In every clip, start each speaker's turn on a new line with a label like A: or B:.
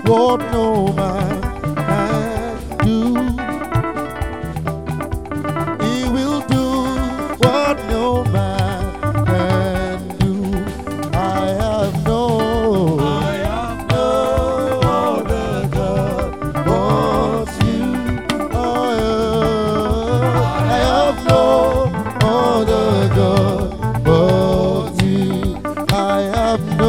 A: what no man can do. He will do what no man can do. I have no, I have no other God but you. I have, I have no other God but you. I have no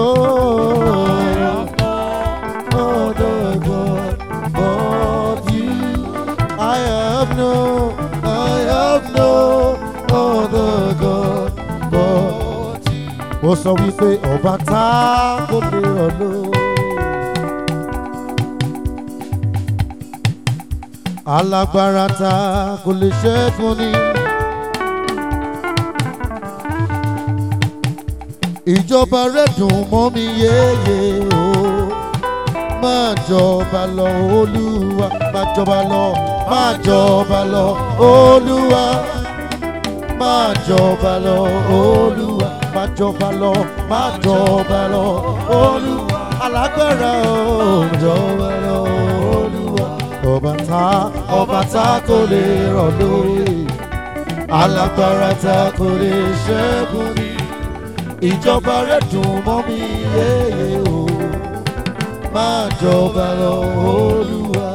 A: other God but you. I have no, I have no other God but you. Mo sọ wípé ọba tá kò lè ọ̀lọ́. Alágbára tá kò lè ṣẹ́gun ni. Ìjọba rẹ̀ dùn mọ́ mi yéye o. Máa jọba lọ Olúwa, máa jọba lọ, máa jọba lọ Olúwa. Máa jọba lọ Olúwa, máa jọba lọ, máa jọba lọ Olúwa. Alágbára o, jọba lọ Olúwa. Ọba tá, ọba tá kò lè rọ̀ lóyè. Alágbára tá kò lè ṣẹ́gun ni ìjọba rẹ̀ dùn mọ́ mi yéye o máa jọba lọ olúwa.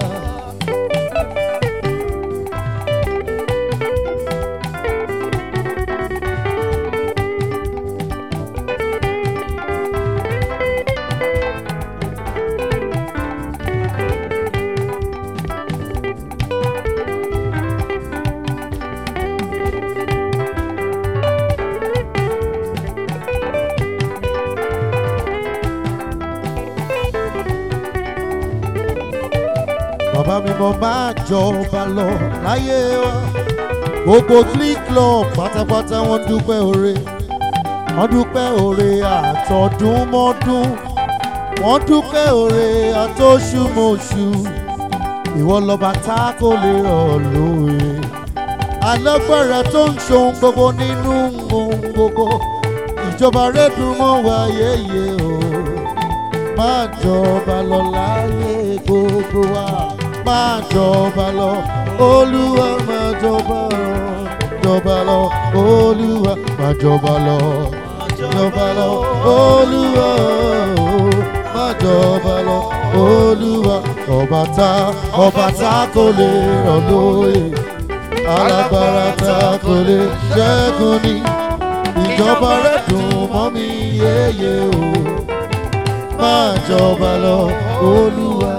A: bàbá mi mo máa jọba lọ láyé wa gbogbo click club pátápátá wọn dúpẹ́ oore wọn dúpẹ́ oore àtọdúnmọ́dún wọn dúpẹ́ oore àtọṣùmọ̀ṣù ìwọ lọba tá kò lè rọ̀ lóye alágbára tó ń ṣohun gbogbo nínú ohun gbogbo ìjọba rẹ dùn mọ́ wa yéye o máa jọba lọ láyé gbogbo wa máa jọba lọ olúwa máa jọba lọ jọba lọ olúwa máa jọba lọ jọba lọ olúwa o, máa jọba lọ olúwa ọba tá ọba tá kò lè rọ̀ lóye alágbára tá kò lè ṣẹ́gun ni ìjọba rẹ̀ dùn mọ́ mi yéye o máa jọba lọ olúwa.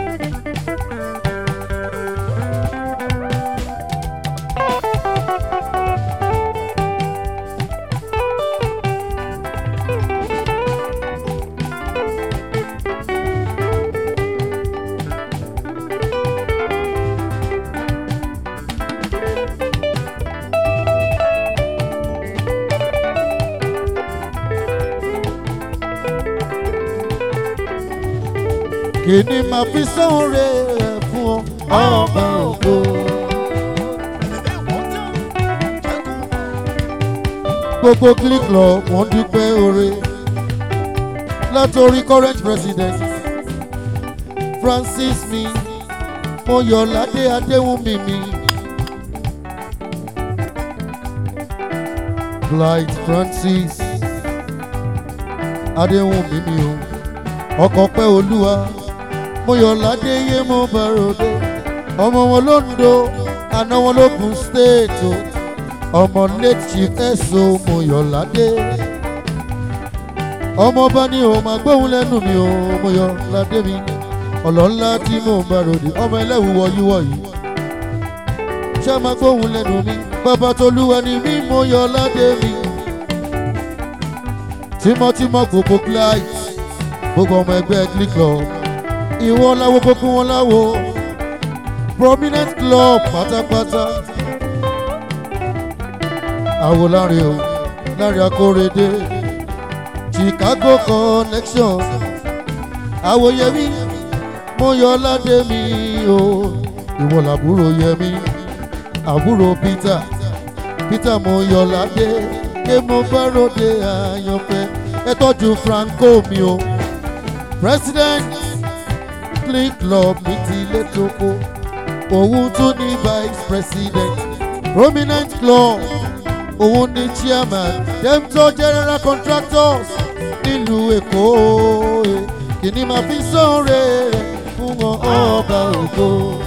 A: kí ni màá fi sóore rẹ̀ fún ọ ọba ògo. gbogbo click lọ wọ́n dúpẹ́ oore látòrí current president francis mi mọ́yọ̀ládé adéwùmí mi blight francis adéwùmí mi o ọkọ̀ pẹ́ olúwa mọ́yọ̀ládé yé mo bá ròde ọmọ wọn lóńdó àná wọn lógun state o ọmọ late chief ẹ̀sọ́ mọ́yọ̀ládé ọmọ bá ní o máa gbóhùn lẹ́nu mi o mọ́yọ̀ládé mi ọlọ́lá tí mò ń bá ròde ọmọ ẹlẹ́wù wọ̀nyíwọ̀ yìí ṣé máa gbóhùn lẹ́nu mi bàbá tolúwa ni mí mọ́yọ̀ládé mi tímọ́tímọ́ gbogbo client gbogbo ọmọ ẹgbẹ́ click club ìwọ láwo gbogbo wọn láwo prominent club pátápátá àwo láre o láre akórèdé chicago connection àwo yẹmí mo yọ ládé mi o ìwọ làbúrò yẹmí àbúrò peter peter mo yọ ládé ké mo bá ròde àyànfẹ́ ẹ tọ́jú franco mi o president click club ní tilé tóko òun tún ní vice president prominent club òun ní chairman demto general contractors nílùú èkó eh. kìíní máa fi sóore rẹ̀ fún wọn ọba ògo.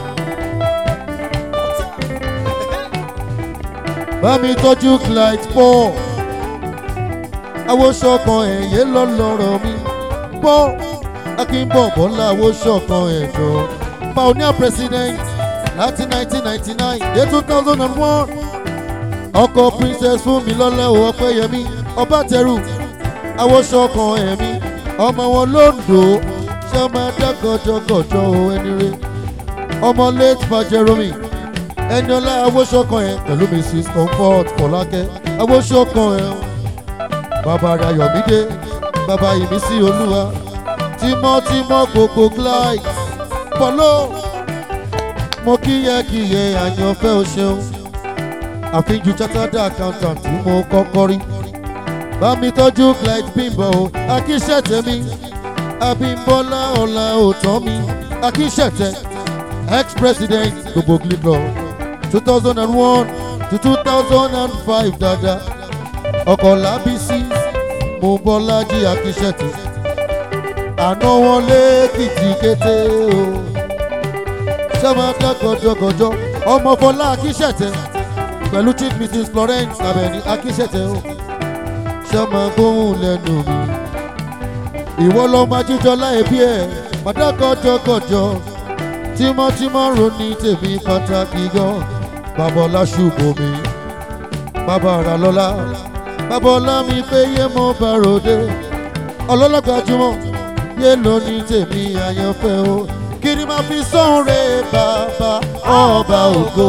A: bá mi tọ́jú clyde paul awosọ̀kan ẹ̀yẹ lọ́lọ́rọ̀ mi paul akínbọ̀ bọ́lá awosọ̀kan ẹ̀jọ̀ pioneer president láti 1999 dé 2001 ọkọ̀ princess fúnmilọ́lá ọpẹ́yẹmí ọbátẹrù awosọ̀kan ẹ̀mí ọmọ wọn lóńdó ṣé ọmọ adágọjọgọjọ ẹni rẹ ọmọ late fajeromi ẹniọlá awosọ̀kan ẹ̀ pẹ̀lú mrs comfort fọlákẹ́ awosọ̀kan ẹ̀ bàbá rayọ̀mídé bàbá ìmísí olúwa tímọ́tímọ́ gbogbo glide pọ̀lọ́ mo kíyẹ́kíyẹ àyànfẹ́ o ṣeun àfijù chartered accountant tí mo kọ́kọ́ rí bá mi tọ́jú clyde bimbo akíṣẹ́tẹ̀mí abimbola ọ̀la òtọ́ mi akíṣẹ́tẹ̀ ex-president gbogbo gliclaw two thousand and one to two thousand and five dada ọkọ̀ lábísí mo bọ́lájí akíṣẹ́tẹ̀ àná wọn lẹ́kìtì kété o sẹ́wọ̀n gọ́jọ́gọ́jọ́ ọmọ fọlá akíṣẹ́tẹ̀ pẹ̀lú chief mrs florence abẹni akíṣẹ́tẹ̀ o sẹ́wọ̀n gbóhùn lẹ́nu mi ìwọ lọ́mọ ajíjọlá ẹbí ẹ̀ mọ̀dágọ́jọ́gọ́jọ́ tímọ́tímọ́ ronú tèmi pàtàkì gan babalá ṣùgbọ́n mi bàbá ara lọ́la bàbá ọlá mi pé yé mo bá ròde ọlọ́lọ́gbàjúmọ̀ yé lóní tèmi àyànfẹ́ o kí ni máa fi sọ́ọ̀rẹ́ bàbá ọba ògo.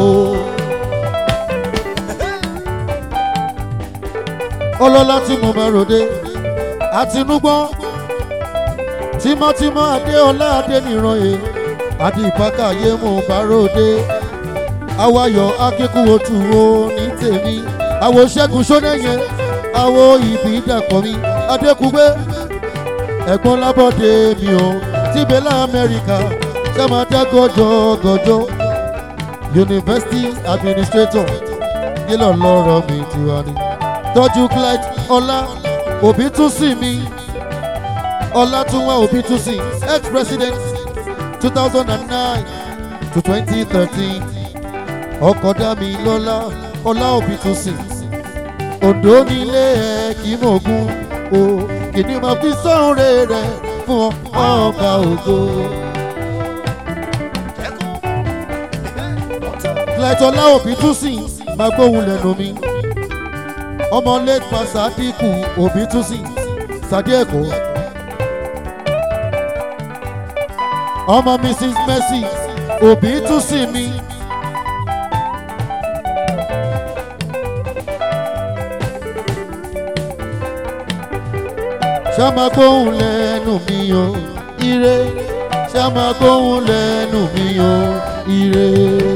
A: ọlọ́lá tí mo bá ròde àtinúgbọ́n tímọ́tímọ́ adéọlá adéníran yìí àti ìpákàyé mo bá ròde awayọ̀ akíkúwòtú wo ní tèmi àwo ṣẹ́gun ṣónẹ́yẹ àwo ìbí dàpọ̀ mi adékúgbé ẹ̀gbọ́n lábọ́dé mi o tíbẹ̀ lamẹ́ríkà sẹ́mọ̀dá gọ́jọ́ gọ́jọ́ university administrator yílọ̀ lọ́rọ̀ mi tiwa ni tọ́jú clyde ọlá òbí tún sí mi ọlá tún wá òbí tún sí ex-president two thousand and nine to twenty thirteen ọkọ̀ dá mi lọ́lá ọlá òbí tún sí òdò nílé ẹ̀ kì í mọ̀gún o kìíní máa fi sọ́ọ̀rẹ́ rẹ̀ fún ọba ògo. Lẹ́tọ̀ láòbí tún sìn máa gbóhùn lẹ́nu mi. Ọmọ late pa Sadiku òbí tún sìn Sadi Èkó. Ọmọ Mrs Mercy òbí tún sìn mi. Ṣá máa gbóhùn lẹ́nu mi o, ire. Ṣá máa gbóhùn lẹ́nu mi o, ire.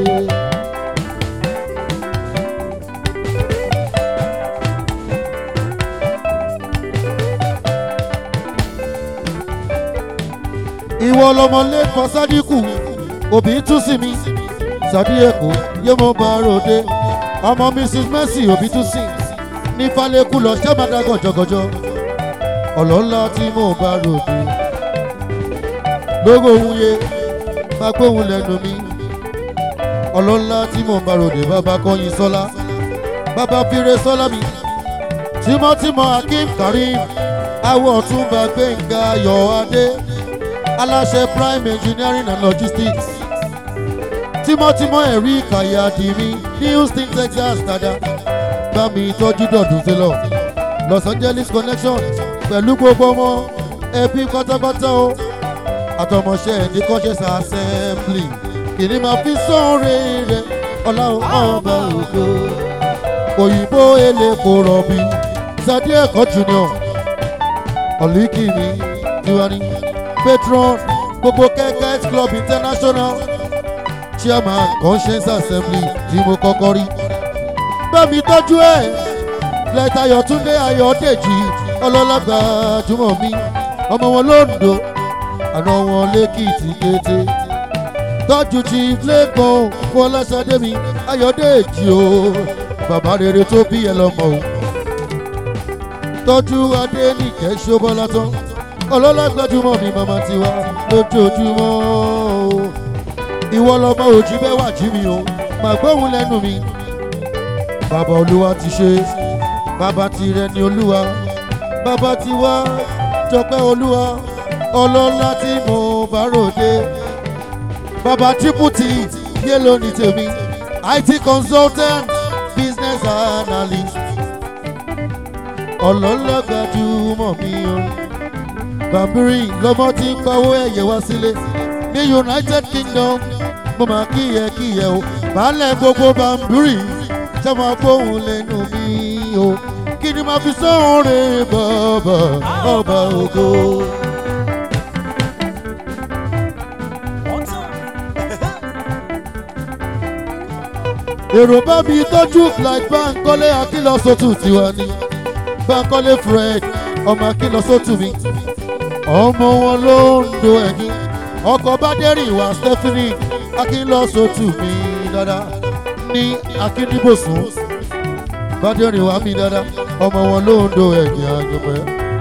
A: ìwọ lọmọ lẹ́kọ̀ọ́ sádíkù òbí tún sí mi sàdí èkó yé mo bá ròde ọmọ mrs mercy òbí tún sí ní falẹ́kù lọ sẹ́mọ̀dá gọ̀jọ̀gọ̀jọ̀ ọ̀lọ́lá tí mo bá ròde lógo ohun yẹ máa gbóhùn lẹ́nu mi ọlọ́lá tí mo bá ròde bàbá kọ́yin sọ́lá bàbá fire sọ́lá mi tímọ́tímọ́ akeem karim awọ ọ̀túnba gbẹ̀ngà yọ̀ adé aláṣẹ prime engineering and logistics tímọ́tímọ́ ẹ̀rí kàyàdì mi ní houston texas dada bá mi tọ́jú dọ̀dún sílọ̀ los angeles connection pẹ̀lú gbogbo ọmọ ẹbí pátápátá o àtọmọṣẹ́ ní conscious assembly kìíní máa fi sọ́ọ̀rẹ́ rẹ̀ ọlá ọba ògo òyìnbó elépo rọ̀bì sadi ẹ̀kọ́ junior ọ̀lìkìní tiwani patron gbogbo kẹ́kẹ́ club international chairman conscience assembly tí mo kọ́kọ́ rí. bẹ́ẹ̀mi tọ́jú ẹ̀ lẹ́tà Túndé Ayọ̀dèjì ọlọ́lágbà jùmọ̀ mi ọmọ wọn lóńdó àná wọn lẹ́kìtì kété tọ́jú chief lẹ́kàn fọláṣadé mi ayọ̀dèjì o bàbá rere tó bí ẹ lọ́mọ o tọ́jú adénìkẹ́ ṣọ́bọ́lá tán ọlọ́lá gbajúmọ̀ mi màmá tiwa lójoojúmọ́ o ìwọ lọmọ òjì bẹ́ẹ̀ wà jí mi o màá gbóhùn lẹ́nu mi bàbá olúwa ti ṣe bàbá tirẹ̀ ni olúwa bàbá tiwa jọpẹ́ olúwa ọlọ́lá tí mo bá ròde bàbá típùtì yé lónìí tèmi IT consultant business analyst ọlọ́lá gbajúmọ̀ mi o bàbírí lọ́mọ tí ń pawó ẹ̀yẹ wá sílé ní United Kingdom mo máa kíyẹ kíyẹ o baálẹ̀ gbogbo bàbírí ṣe máa gbóhùn lẹ́nu mi o kí ni màá fi sọ́ọ̀rẹ́ bàbá ọba ògo. èrò bá mi tọ́jú like Bánkọ́lé Akínlọ́sọ̀tù tiwa ni Bánkọ́lé Fred ọmọ Akínlọ́sọ̀tù mi ọmọ wọn ló ń do ẹ̀yìn ọkọ̀ bádẹ́rìn wá Stephanie Akínlọ́sọ̀tù mi dáadáa ní Akíndíbòsùn bádẹ́rìn wá mi dáadáa ọmọ wọn ló ń do ẹ̀yìn àjọpẹ́.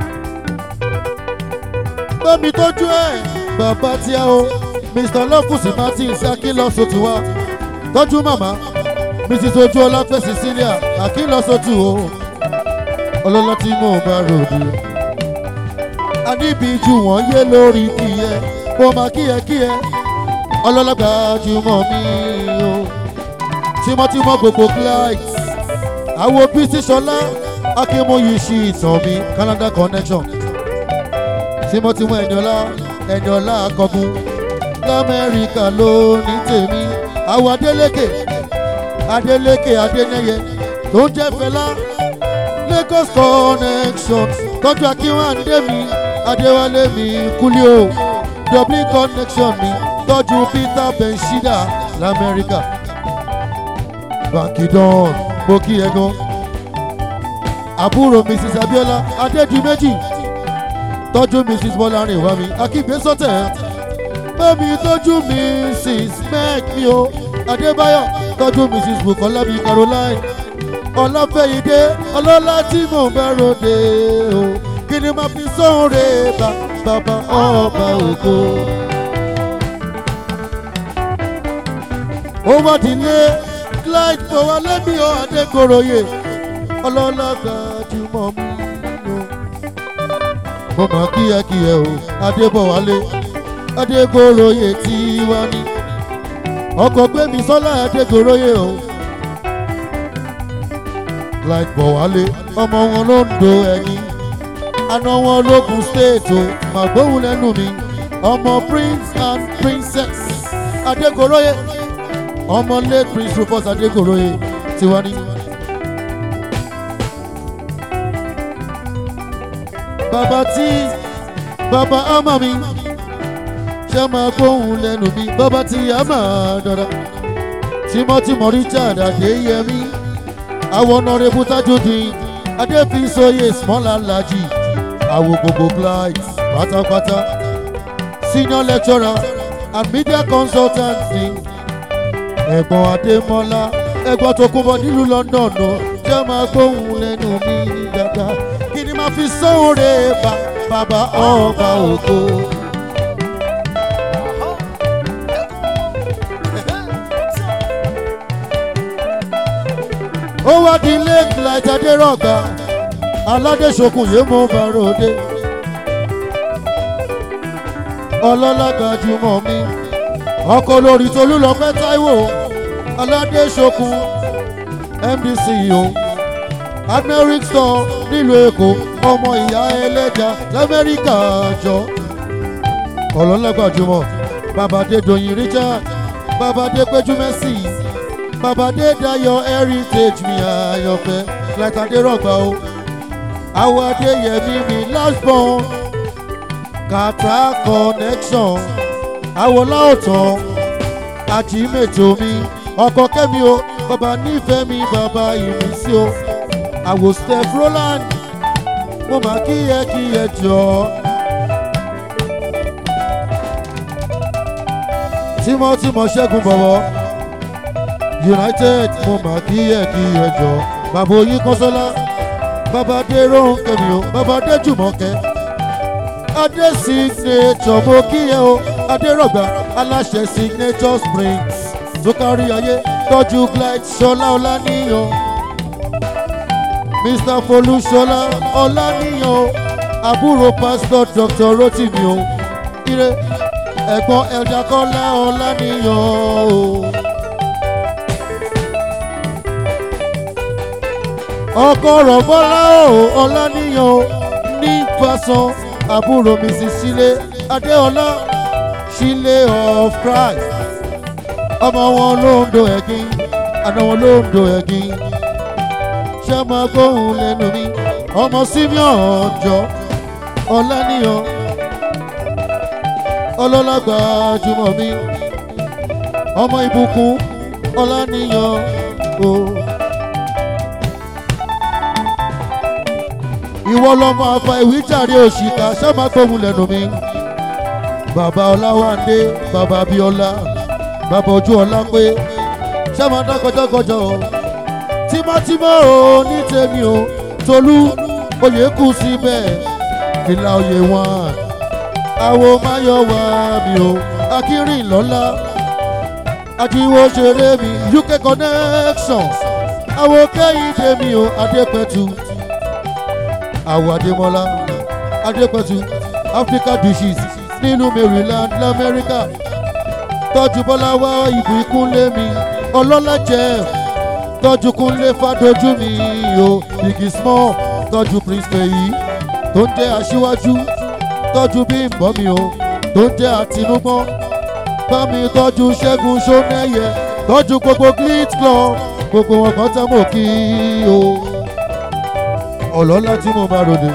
A: bámi tọ́jú ẹ̀ bàbá tí a o Mr Lọ́kùsì Martins Akínlọ́sọ̀tù wa tọ́jú màmá mrs ojú ọlápẹ́ cecilia akínlọ́sọ̀tù o ọlọ́lá tí mò ń bá ròde. àníbíjú wọn yé lórí kíyẹ kó máa kíyẹ kíyẹ ọlọ́lá gbajúmọ̀ mi o tímọ́tímọ́ gbogbo client àwọn bísí sọlá akínmóyì sí ìtàn mi Canada connection tímọ́tímọ́ ẹ̀yọ́lá ẹ̀yọ́lá akọgun lamẹ́ríkà ló ní tèmi àwọn adélékè adeleke adeneye tó ń jẹ́ fẹlá lagos connection tọ́jú akínwáńdé mi adéwálé mi kúlíò dublin connection mi tọ́jú peter benshida lamẹ́ríkà bankidon mo kí ẹ gan àbúrò mrs abiola adédìméjì tọ́jú mrs bọ́lárin wá mi akígbe sọ́tẹ̀ bẹ́ẹ̀ni tọ́jú mrs meg mi o adébáyọ̀ tọ́jú mrs bukola bíi caroline ọlọ́fẹ̀yìndé ọlọ́lá tí mò ń bá ròde o kí ni màá fi sóore bá bàbá ọba ògo. ó wá dílé clyde tó wá lẹ́mí ọ adékòròyè ọlọ́lá gbajúmọ̀ mi o. mo mọ̀ kíákíá o adébọ̀wálé adékòròyè tí wá ní ọkọ̀ gbẹ̀mí sọ́lá adégoróyè o. like bọ̀wálé ọmọ wọn ló ń do ẹyin àna wọn lókun state o màgbóhùn lẹ́nu mi ọmọ prince and princess adégoróyè ọmọ late prince rufus adégoróyè tiwa ní. bàbá tí bàbá ọmọ mi ṣe máa gbóhùn lẹ́nu mi bàbá tí a máa dọ̀dọ̀. tímọ́tímọ́ richard adéyẹmí àwọn ọ̀nàrẹ́bù tajudeen adéfisóye small alhaji àwọn gbogbo clients pátápátá senior lecturer and media consultant ni ẹ̀gbọ́n adémọ́lá ẹ̀gbọ́n tó kún bọ́ nílùú london o ṣe máa gbóhùn lẹ́nu mi dáadáa kí ni máa fi sóore bá bàbá ọba ògo. ó wá di lake light adérọ̀gbà aládéṣokùn yìí mú barode ọlọ́lá gbajúmọ̀ mi ọkọ̀ lórí tolúlọpẹ́ táíwò aládéṣokùn mdc o admeric store nílùú èkó ọmọ ìyá ẹlẹ́jà lamẹ́ríkà jọ ọlọ́lá gbajúmọ̀ babadé doyin richard babadé péjú mẹ́sì babadé dayọ̀ heritage mi àyànfẹ́ látàdé rọ̀gbà o àwọn adéyẹmí mi last born kàtà connection àwọn láòtán àjìmẹ̀tò mi ọkọ̀ kẹ́mi o bàbá nífẹ̀ẹ́ mi bàbá ìmísí o àwò steph roland mo máa kíyẹ kíyẹ jọ tímọ́tímọ́ ṣẹ́gun bọ̀wọ́ united mo mà kí ẹ kí ẹ jọ bàbá oyin kọ́sọ́lá bàbá dé rónkẹ́ mi o bàbá dé jùmọ̀kẹ́ adé signature mo kí ẹ o adérọ̀gbà aláṣẹ signature springs tó kárí ayé tọ́jú glide ṣọlá ọláníyàn mr folúṣọlá ọláníyàn àbúrò pastor dr rotimi o ire ẹ̀gbọ́n elder kọ́lá ọláníyàn o. ọkọ rọ̀bọ́lá o ọláníyàn o ní fasan àbúrò mrs sílé adéọlá sílé of christ ọmọ wọn ló ń do ẹ̀gín àna wọn ló ń do ẹ̀gín ṣé máa gbóhùn lẹ́nu mi ọmọ simeon ọjọ́ ọláníyàn ọlọ́lágbà jùmọ̀ mi ọmọ ìbùkún ọláníyàn o. ìwọ lọmọ afa ìwíjàre òṣìkà sábà gbóhùn lẹ́nu mi bàbá ọláwándé bàbá abíọ́lá bàbá ojú ọlá pé sábà dá kọjọkọjọ o tímọ́tímọ́ o ní tèmi o tolú oyè kù síbẹ̀ fìlà oyè wọn àwo máyọ̀wá mi o akínrìn lọ́lá àjíwò ṣeré mi uk connection àwo kẹ́hìndé mi o adépẹ̀tù àwọ̀ adémọ́lá adépẹ̀tù africa dishes nínú maryland lamẹ́ríkà tọ́jú bọ́lá wá ìbú ikúnlé mi ọlọ́lá jẹ́ tọ́jú kúnlé fàdójú mi o biggie small tọ́jú prince peyi tó ń jẹ́ aṣíwájú tọ́jú bímbọ́ mi o tó ń jẹ́ àtinúgbọ́n bá mi tọ́jú ṣẹ́gun ṣónẹ́yẹ tọ́jú gbogbo glit club gbogbo wọn kan tẹ́ mọ̀ kí o ọlọ́lá tí mo bá ròde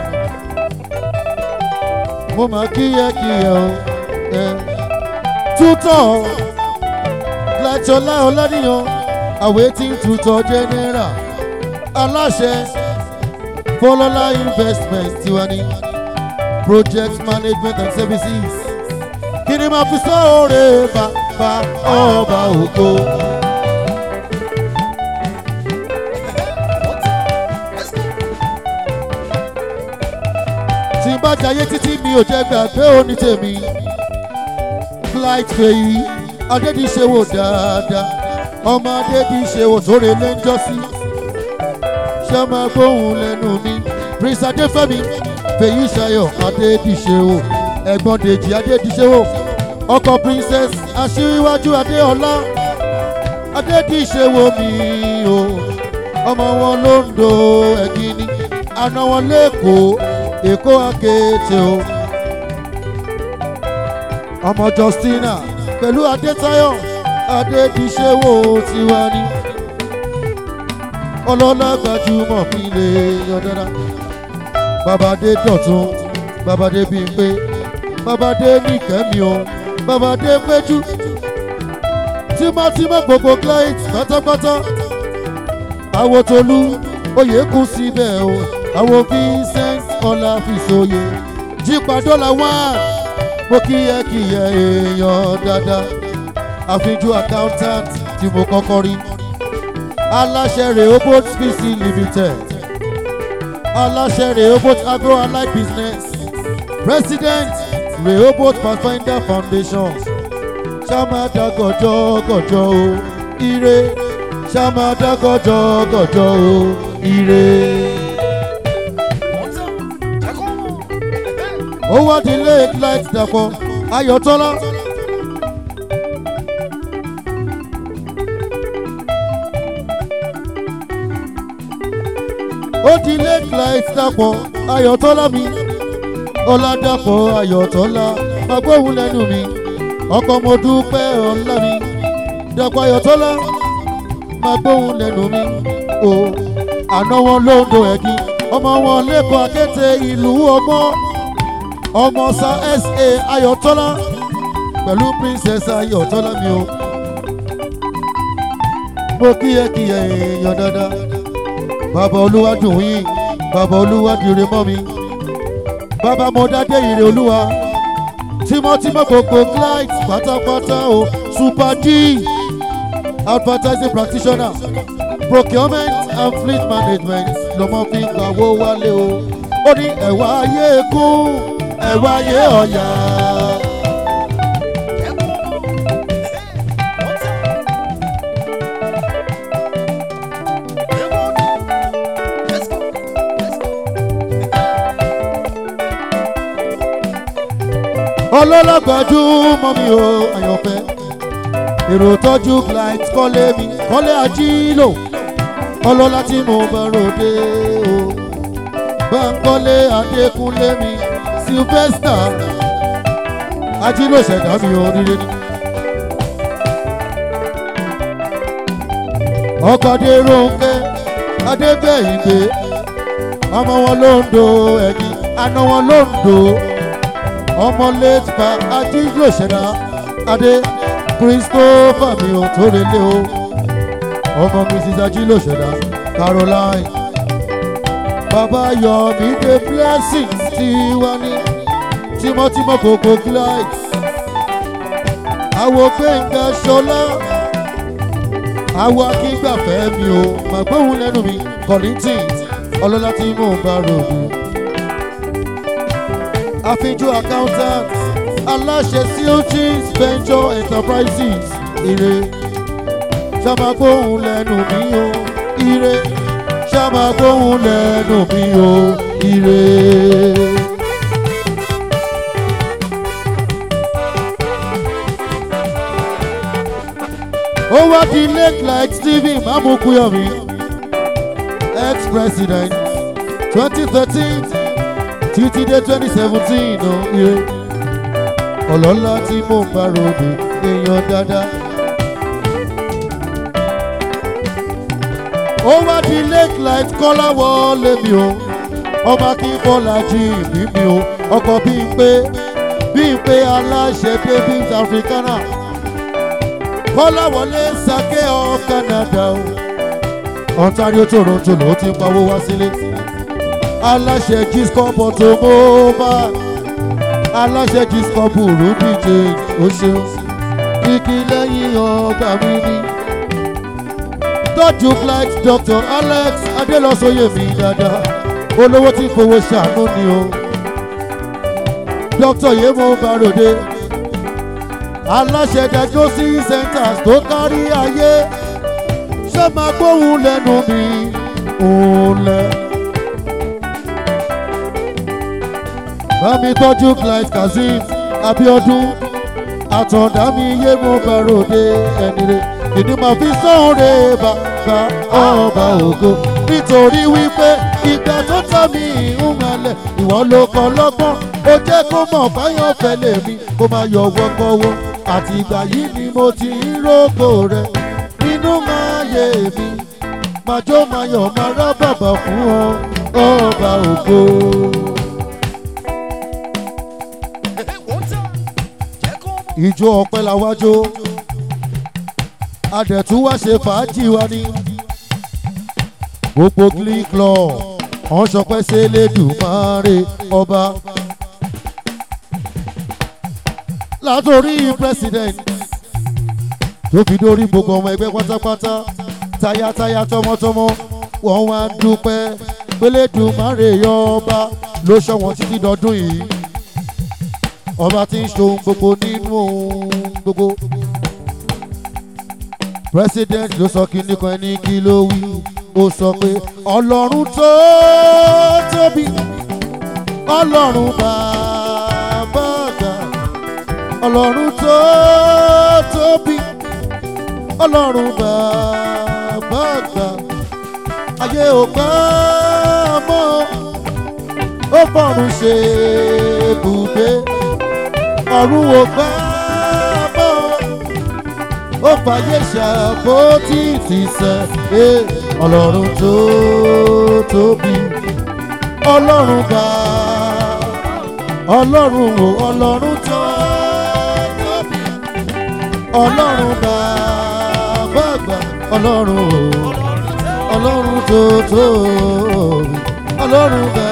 A: mo máa kíyẹ kíyẹ o ẹ tútọ̀ lájọlá ọládìyàn àwẹ̀tí tútọ̀ general aláṣẹ fọlọ́lá investment tiwa ní project management and services kí ni máa fi sọ́ọ̀rẹ́ bàbá ọba ògo. tí n bá jayé títí mi ò jẹ́ gbàgbé òní tèmi flight fèyí adédìṣẹ́wò dáadáa ọmọ adédìṣẹ́wò sórí ilé ń jọ́sí ṣé máa gbóhùn lẹ́nu mi prince adéfẹ́mi fèyí ṣayọ̀ adédìṣẹ́wò ẹ̀gbọ́n dèjì adédìṣẹ́wò ọkọ princess aṣíwájú adéọlá adédìṣẹ́wò mi o ọmọ wọn ló ń do ẹ̀gínní àná wọn lẹ́kọ̀ọ́ èkó akéèté o ọmọ justina pẹ̀lú adétayọ̀ adédìṣẹ́wò tiwa ni ọlọ́lá gbajúmọ̀ mi lè yọ̀dára babadé dọ̀tún babadé bímpé babadé nìkẹ́mi o babadé péjú tímọ́tímọ́ gbogbo client pátápátá àwòtolú oyè kù síbẹ̀ o àwọn vincent ọláfíṣòye jípadọ́là one mo kíyẹ kíyẹ èèyàn dáadáa àfijú accountant tí mo kọ́kọ́ rí aláṣẹ rehoboth pc limited aláṣẹ rehoboth agro allied business president rehoboth pathfinder foundation ṣàmàdà gọjọ gọjọ o ire ṣàmàdà gọjọ gọjọ o ire. ó wá di late light dàpọ̀ ayọ̀tọ́lá. ó di late light dàpọ̀ ayọ̀tọ́lá mi ọ̀làdàpọ̀ ayọ̀tọ́lá agbóhùn lẹ́nu mi ọkọ̀ mo dúpẹ́ ọ̀la mi dàpọ̀ ayọ̀tọ́lá máa gbóhùn lẹ́nu mi o àná wọn ló ń do ẹ̀gín ọmọ wọn lẹ́kọ̀ọ́ akéte ìlú ọgbọ́n ọmọ sa sa ayọ̀tọ́lá pẹ̀lú princess ayọ̀tọ́lá mi o mo kíyẹkíyẹ èèyàn dáadáa bàbá olúwa dùn yín bàbá olúwa dìre mọ́ mi bàbá mo dádé ìrè olúwa tímọ́tímọ́ gbogbo client pátápátá o super g advertising practitioner procurement and fleet management lọmọ fi ń gbàwó wálé o ó ní ẹ̀wà ayé kún ẹ̀wà ayé ọ̀yà. ọlọ́lọ́gbàjú mọ́ mi o àyànfẹ́ èrò tọ́jú blight kọ́lé mi kọ́lé ajílò ọlọ́lá tí mo bá ròde o báńkọ́lé adékúnlé mi sylvester ajílò ṣẹ̀dá mi oríire ni. ọkọ̀ adéròǹkẹ́ adébẹ̀yìngbé ọmọ wọn ló ń do ẹ̀yìn àna wọn ló ń do ọmọ late pa ajílò ṣẹ̀dá adé christopher mi ò tó relé o ọmọ mrs ajílò ṣẹ̀dá caroline bàbá yọ̀mí dé blessing tí wá ní tímọ́tímọ́ kòkó glide àwọ̀ gbẹ̀ngà ṣọlá àwọ̀ akíngbàfẹ́ mi ò màgbóhùn lẹ́nu mi collington ọlọ́lá tí mò ń bá ròdù àfijù accountant aláṣẹ silchis venture enterprises ire ṣàmàgbóhùn lẹ́nu mi o ire ṣàmàgbóhùn lẹ́nu mi o ire. ó wá di late like stephen mamukuyomi ex-president twenty thirteen títí dé twenty seventeen o ire ọlọ́lá tí mò ń bá ròde èèyàn dáadáa. ó wá di late light kọ́lá wọlé mi o ọmọ akínbọ́lá jí ìbí mi o ọkọ̀ bí n pé bí n pé aláṣẹ davis africana kọ́lá wọlé sake of canada o ontario toronto ló ti ń pawó wá sílé aláṣẹ giscop automobile aláṣẹ giscop ruby change ó ṣeun kíkí lẹ́yìn ọgbà mi ní tọ́jú flight dr alex adélọ́sọyè mi dáadáa olówó tí fowó ṣàánú ni o dr yemo barode aláṣẹ diagnosis centers tó kárí ayé ṣé máa gbóhùn lẹ́nu mi òun lẹ́. bámi tọ́jú flight kazeem abiodun àtọ̀dá mi yemo barode ẹnire ìdí máa fi sóore bàbá ọba ògo nítorí wípé ìgbà tó tọ́ mi ìhùnmalẹ̀ ìwọ ló kọ́ lọ́gbọ́n ó jẹ́ kó mọ̀ fáyọ̀ fẹ́lẹ̀ mi kó máa yọ wọ́kọ́wọ́ àti ìgbà yìí ni mo ti ń rógò rẹ nínú máa yé mi máa jó máa yọ̀ máa rá bàbà fún ọ ọba ògo. ìjó ọpẹ́ la wájó adẹ̀tún wá ṣe fàájì wa ní. gbogbo glee club wọ́n sọpẹ́ sí elédùmarè ọba. látòrí president tó fi dórí gbogbo ọmọ ẹgbẹ́ pátápátá tayátayá tọmọtọmọ wọ́n wá ń dúpẹ́ pélédùmarè ọba ló ṣọ́ wọn títí dọdún yìí ọba tí ń ṣohun gbogbo nínú ohun gbogbo president ló sọ kíní kan ẹni kí ló wí ó sọ pé ọlọ́run tó tóbi ọlọ́run bàbá àgbà ọlọ́run tó tóbi ọlọ́run bàbá àgbà ayé ò gbà mọ́ ó fọ̀run ṣe ibùgbé ọ̀run ò gbà mọ́ ó fàyè ṣàpótí ti sẹ́ ẹ ọlọ́run tó tóbi ọlọ́run bá ọlọ́run wò ọlọ́run tó tóbi ọlọ́run bá bàgbà ọlọ́run wò ọlọ́run tó tóbi ọlọ́run bá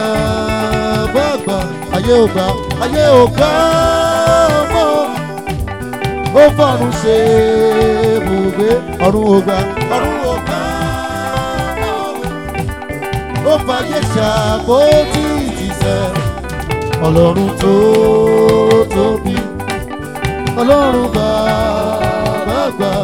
A: bàgbà ayé ò gbà ayé ò gbà mọ́ ó fọ̀run ṣe ibùgbé ọ̀run ògbà ọ̀run ògbà ó fàyè ṣàpótí ìtìsẹ̀ ọlọ́run tó tóbi ọlọ́run bàbá gbà.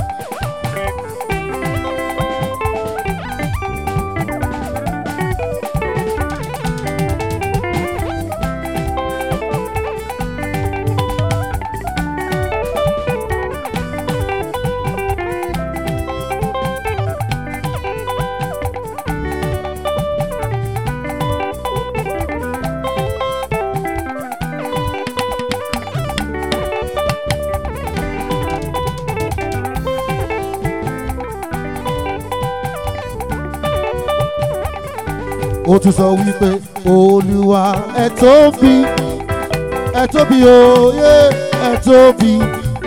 A: ó tún sọ wípé olúwa ẹ tóbi ẹ tóbi òye ẹ tóbi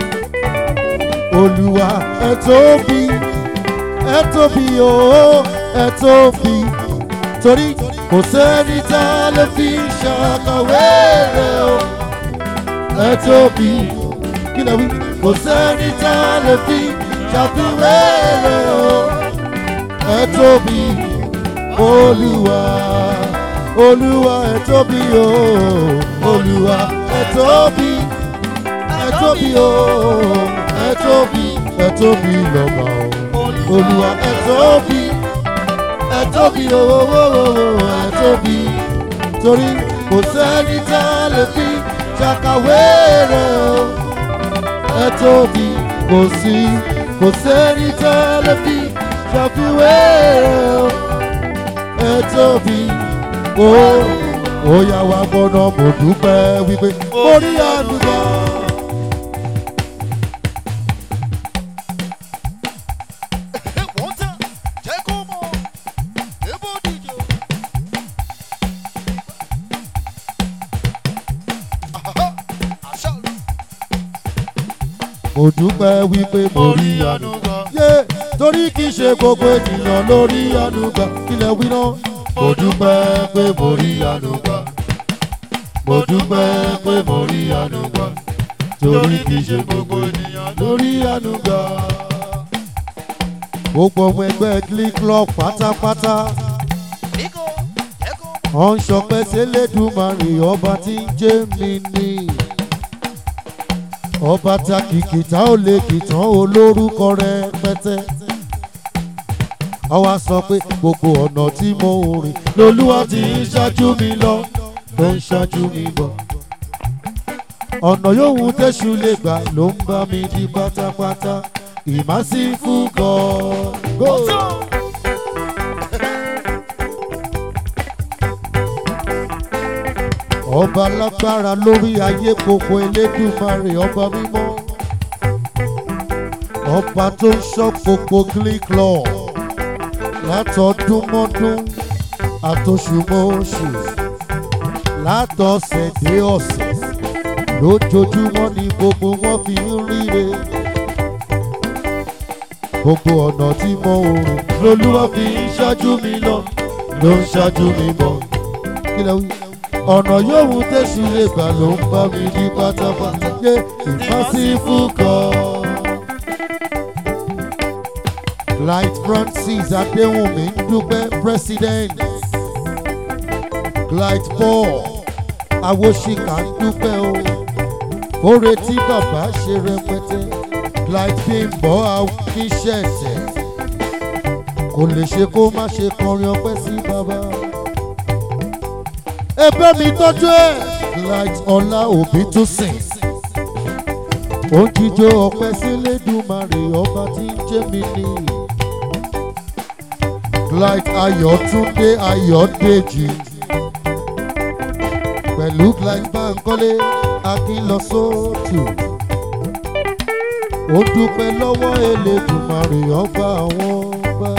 A: olúwa ẹ tóbi ẹ tóbi o ẹ tóbi torí kò sẹ́ni tá a lè fi ṣàkàwé rẹ̀ o ẹ tóbi kí lè wí kò sẹ́ni tá a lè fi ṣàfiwé rẹ̀ o ẹ tóbi olúwa olúwa ẹ tóbi o olúwa ẹ tóbi ẹ tóbi o ẹ tóbi ẹ tóbi lọ́ba o olúwa ẹ tóbi ẹ tóbi o ẹ tóbi torí kò sẹ́ni tá a lè fi ṣàkàwé rẹ̀ o ẹ tóbi kò sí kò sẹ́ni tá a lè fi ṣàfiwé rẹ̀ o ẹ tóbi ó ó yá wa gbọ́dọ̀ mo dúpẹ́ wípé mo rí àdúgbò.
B: wọ́n tẹ̀ jẹ́ kó mọ̀ ebo díje. Àhá, àṣà ló.
A: mo dúpẹ́ wípé mo rí àdúgbò. yé torí kì í ṣe gbogbo ènìyàn ló rí àdúgbò ilẹ̀ wí náà. mo dúpẹ́ pé mo rí àdúgbò. mo dúpẹ́ pé mo rí àdúgbò. torí kì í ṣe gbogbo ènìyàn ló rí àdúgbò. gbogbo ọmọ ẹgbẹ́ glee club pátápátá
B: Bíkó, jẹ́ kó mọ̀.
A: wọ́n ń ṣọpẹ́ sélédùmarè ọba tí ń jẹ́ mi ní. ọba ta kìkìtà ó lè kìtàn olórúkọ rẹpẹtẹ. àwa sọ pé gbogbo ọ̀nà tí mo rìn lolúwa ti ń ṣáájú mi lọ ló ń ṣáájú mi bọ̀. ọ̀nà yòówù tẹ̀sù lè gbà ló ń bá mi di pátápátá ìmásífù gan-an. ọba lágbára lórí ayé gbogbo elédùmarè ọba mímọ́ ọba tó ń ṣọ́ gbogbo glee club látọdún mọ́dún àtòṣùmọ́ṣù látọ̀sẹ̀ dé ọ̀sẹ̀ lójoojúmọ́ ni gbogbo wọn fi ń ríre gbogbo ọ̀nà tí mo rìn lolúwa fi ń ṣáájú mi lọ ló ń ṣáájú mi bọ̀ kí lẹ wí ọ̀nà yòówù tẹ̀sí lè gbà ló ń bá mi ní pátápátá yé ìfásífù kan. Light Francis Adéwùnmí ń dúpẹ́ president. Light Paul Awóṣìkà ń dúpẹ́ o. Oore tí bàbá ṣe rẹpẹtẹ. Light Bímbọ́ Akíṣẹ̀ṣẹ̀. Kò lè ṣe kó má ṣe kọrin ọpẹ́ sí bàbá ẹgbẹ́ mi tọ́jú ẹ̀. light ọlá òbí tún sìn. ó ń jíjó ọpẹ́ sílé dùmarè ọba tí ń jẹ́ mi ní. light ayọ̀túndé ayọ̀dèjì. pẹ̀lú light bankole akínlọ́sọ́tù. ó dúpẹ́ lọ́wọ́ elédùmarè ọba àwọn ọba.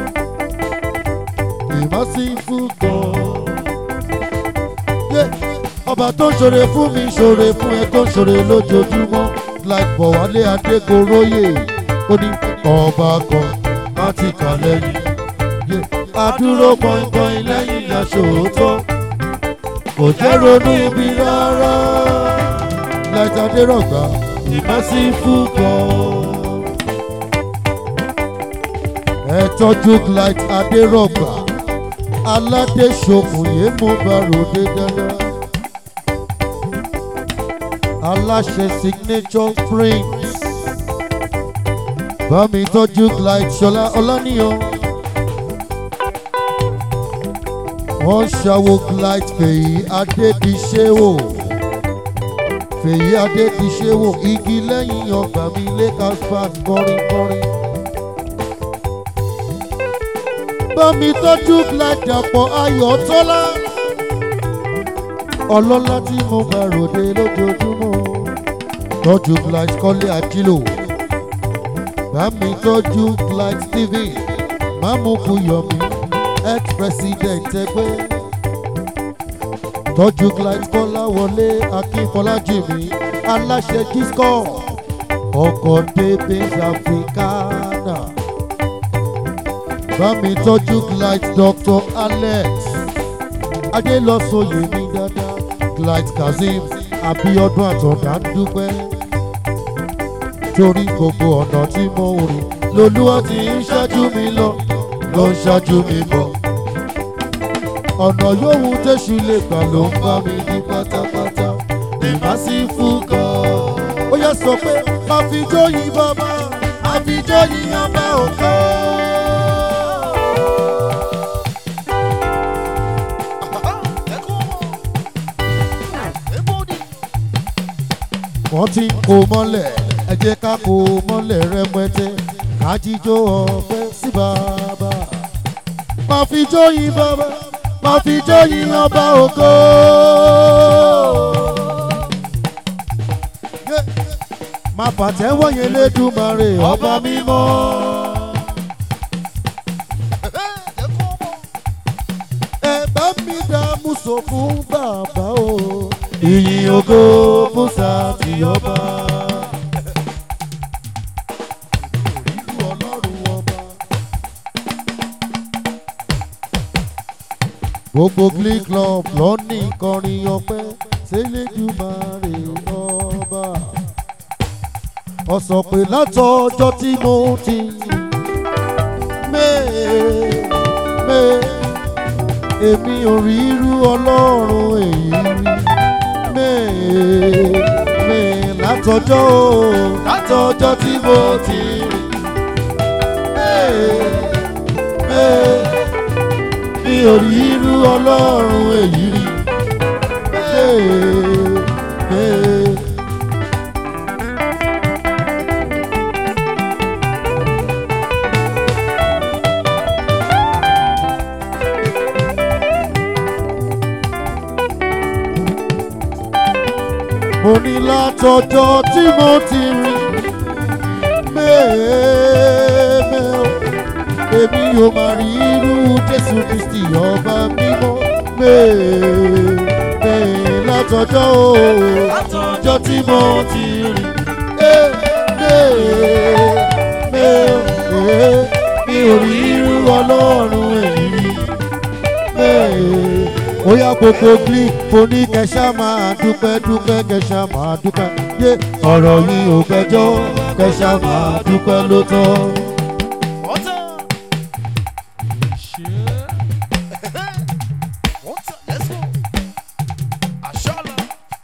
A: ìmọ̀sífù gan-an yé ọba tó ń ṣoore fún mi ṣoore fún ẹ tó ń ṣoore lójoojúmọ́ like bọ̀wálé adégoróyè ó ní ọba kan má ti kà lẹ́yìn yé adúró pọ́npọ́n lẹ́yìn aṣòótọ́ kò jẹ́ ronú ibi rárá like adérọ̀gbà the merciful God. ẹ tọ́jú light adérọ̀gbà aládé ṣokùnyé mo bá ròde dáadáa. aláṣẹ signature springs bá mi tọ́jú light ṣọlá ọláníyàn. wọ́n ṣàwo light fèyí adédìṣẹ́wò fèyí adédìṣẹ́wò igi lẹ́yìn ọgbà mi lakers fast kọrin kọrin. bá mi tọ́jú light dàpọ̀ ayọ̀tọ́lá ọlọ́lá tí mo bá ròde lójoojúmọ́ tọ́jú light kọ́lé àjílò bá mi tọ́jú light steven mamuku yomi ex-president ẹgbẹ́ tọ́jú clyde kọ́láwọlé akínfọlájìmí aláṣẹ disco ọkọ̀ davis africana bá mi tọ́jú clyde dr alex adélọ́sọ̀yè mi dáadáa clyde kazeem abiodun àtọ̀dá ń dúpẹ́ torí gbogbo ọ̀nà tí mo rìn lolúwa ti ń ṣáájú mi lọ ló ń ṣáájú mi bọ̀ ọ̀nà yòówù tẹ̀sù lè gbà ló ń bá mi ní pátápátá ní màsífù gan. ó yẹ sọ pé àfijọ́ yìí bàbá àfijọ́ yìí ọba òkè. wọ́n ti ń kó mọ́lẹ̀ ẹ jẹ́ ká kó mọ́lẹ̀ rẹpẹtẹ ká jíjó ọpẹ́ sí bàbá. máa fi jó yín bàbá máa fi jó yín ọba ògo. máa pàtẹ́wọ́ yẹn lédùmarè ọba mímọ́. ẹ bá mi dá mùsọ̀ fún bàbá o. ìyìn ògo fún sátìyọba. ọlọ́run ọba. gbogbo glee club lọ ní ìkọrin ọpẹ́ sẹlẹdùmarè ọba ọsọ pé látọjọ́ tí mo ti mẹ́ẹ̀ mẹ́ẹ̀ èmi ò rí irú ọlọ́run èyí rí mẹ́ẹ̀ mẹ́ẹ̀ látọjọ́ látọjọ́ tí mo ti rí mẹ́ẹ̀ mẹ́ẹ̀ mi ò rí irú ọlọ́run èyí rí. Ee, ee. mo ní látọjọ́ tí mo ti rí mẹ́ẹ̀ẹ́mẹ́ o èmi ò máa rí irú jésù kristi ọba mímọ́ mẹ́ẹ̀ẹ́ látọjọ́ o látọjọ́ tí mo ti rí mẹ́ẹ̀ẹ́ mẹ́ẹ̀ẹ́ mi ò rí irú ọlọ́run èyí rí mẹ́ẹ̀ẹ́ ó yá gbogbo gli mo ní kẹsà máa dúpẹ́ dúpẹ́ kẹsà máa dúpẹ́ yé ọ̀rọ̀ yìí ò gbẹjọ́ kẹsà máa dúpẹ́ ló tọ́.
B: Water. Shit. Water. Let's go. Ashala.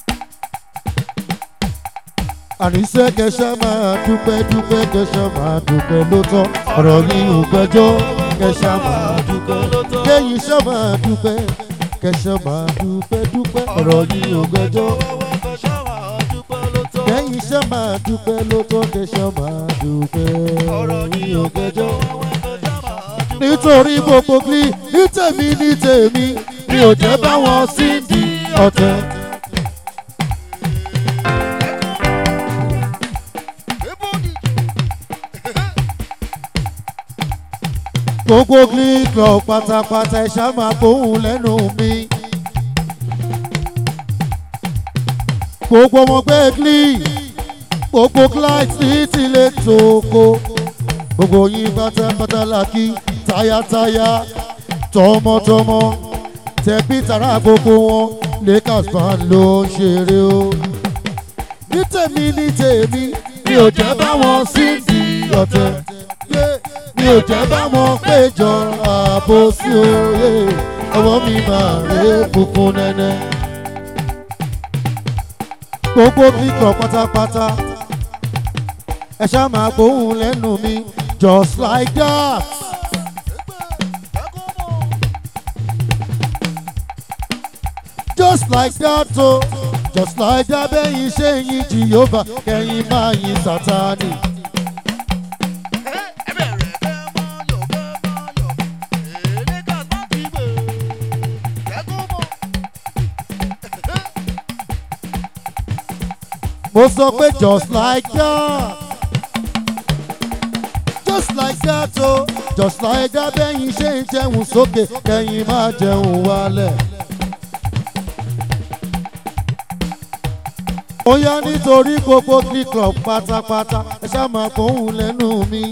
A: àníṣe kẹsà máa dúpẹ́ dúpẹ́ kẹsà máa dúpẹ́ ló tọ́ ọ̀rọ̀ yìí ò gbẹjọ́ kẹsà máa dúpẹ́ ló tọ́ kéyìn sọ máa dúpẹ́ kẹsà máa dúpẹ́ dúpẹ́ ọ̀rọ̀ yìí ò gbẹjọ́ kẹ́yìn sọ máa dúpẹ́ ló tọ́ kẹsà máa dúpẹ́ ọ̀rọ̀ yìí ò gbẹjọ́ nítorí gbogbo gli ní tèmi ní tèmi mi ò jẹ́ báwọn sí di ọ̀tẹ̀.
B: Everybody.
A: gbogbo glee club pátápátá ẹ ṣá máa gbóhùn lẹ́nu mi. gbogbo ọmọ gbé glee gbogbo client ní tilé tòkó gbogbo yín pátápátá la kí tayátayá tọmọtọmọ tẹbí tara gbogbo wọn lakers fan ló ń ṣeré o ní tèmi ní tèmi mi ò jẹ́ báwọn síndì ọ̀tẹ̀ yé mi ò jẹ́ báwọn péjọ ààbò sí òye ọwọ́ mi máa rè funfun nẹ́nẹ́. gbogbo kíkọ̀ pátápátá ẹ ṣá máa gbóhùn lẹ́nu mi just like that. just like that o just like that bẹ́yìn ṣe yin jehova kẹ́yìn máa yin sátani. mo sọ pé just like that just like that o just like that bẹ́yìn ṣe ń jẹun sókè kẹ́yìn máa jẹun wálẹ̀. ó yá nítorí gbogbo kíkọ̀ pátápátá ẹ ṣá máa kóhùn lẹ́nu mi.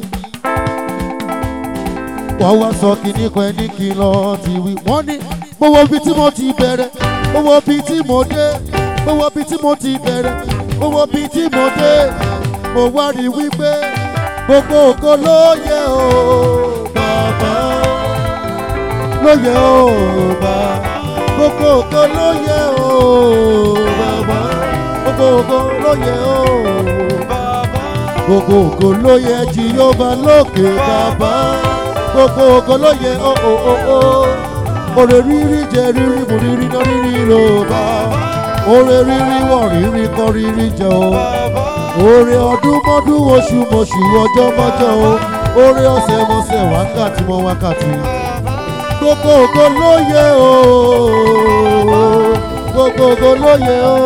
A: wọ́n wá sọ kínní kan ẹni kìlọ̀ ti wí. wọ́n ní mo wo ibi tí mo ti bẹ̀rẹ̀ mo wo ibi tí mo dé mo wo ibi tí mo ti bẹ̀rẹ̀ mo wo ibi tí mo dé mo wá rí wípé gbogbo ògo ló yẹ o bàbá ló yẹ o bàbá gbogbo ògo ló yẹ o bàbá gbogbo ògo ló yẹ o gbogbo ògo ló yẹ jehova lókè bàbá gbogbo ògo ló yẹ o o o o òrè rírí jẹ rírí mú rírí náà rírí ro bá òrè rírí wọ̀ rírí kọ́ rírí jẹ o òrè ọdún mọ́dún oṣù mọ̀ṣù ọjọ́ mọ́jọ́ o òrè ọ̀sẹ̀ mọ̀sẹ̀ wákàtí mọ́ wákàtí gbogbo ògo ló yẹ o gbogbo ògo ló yẹ o.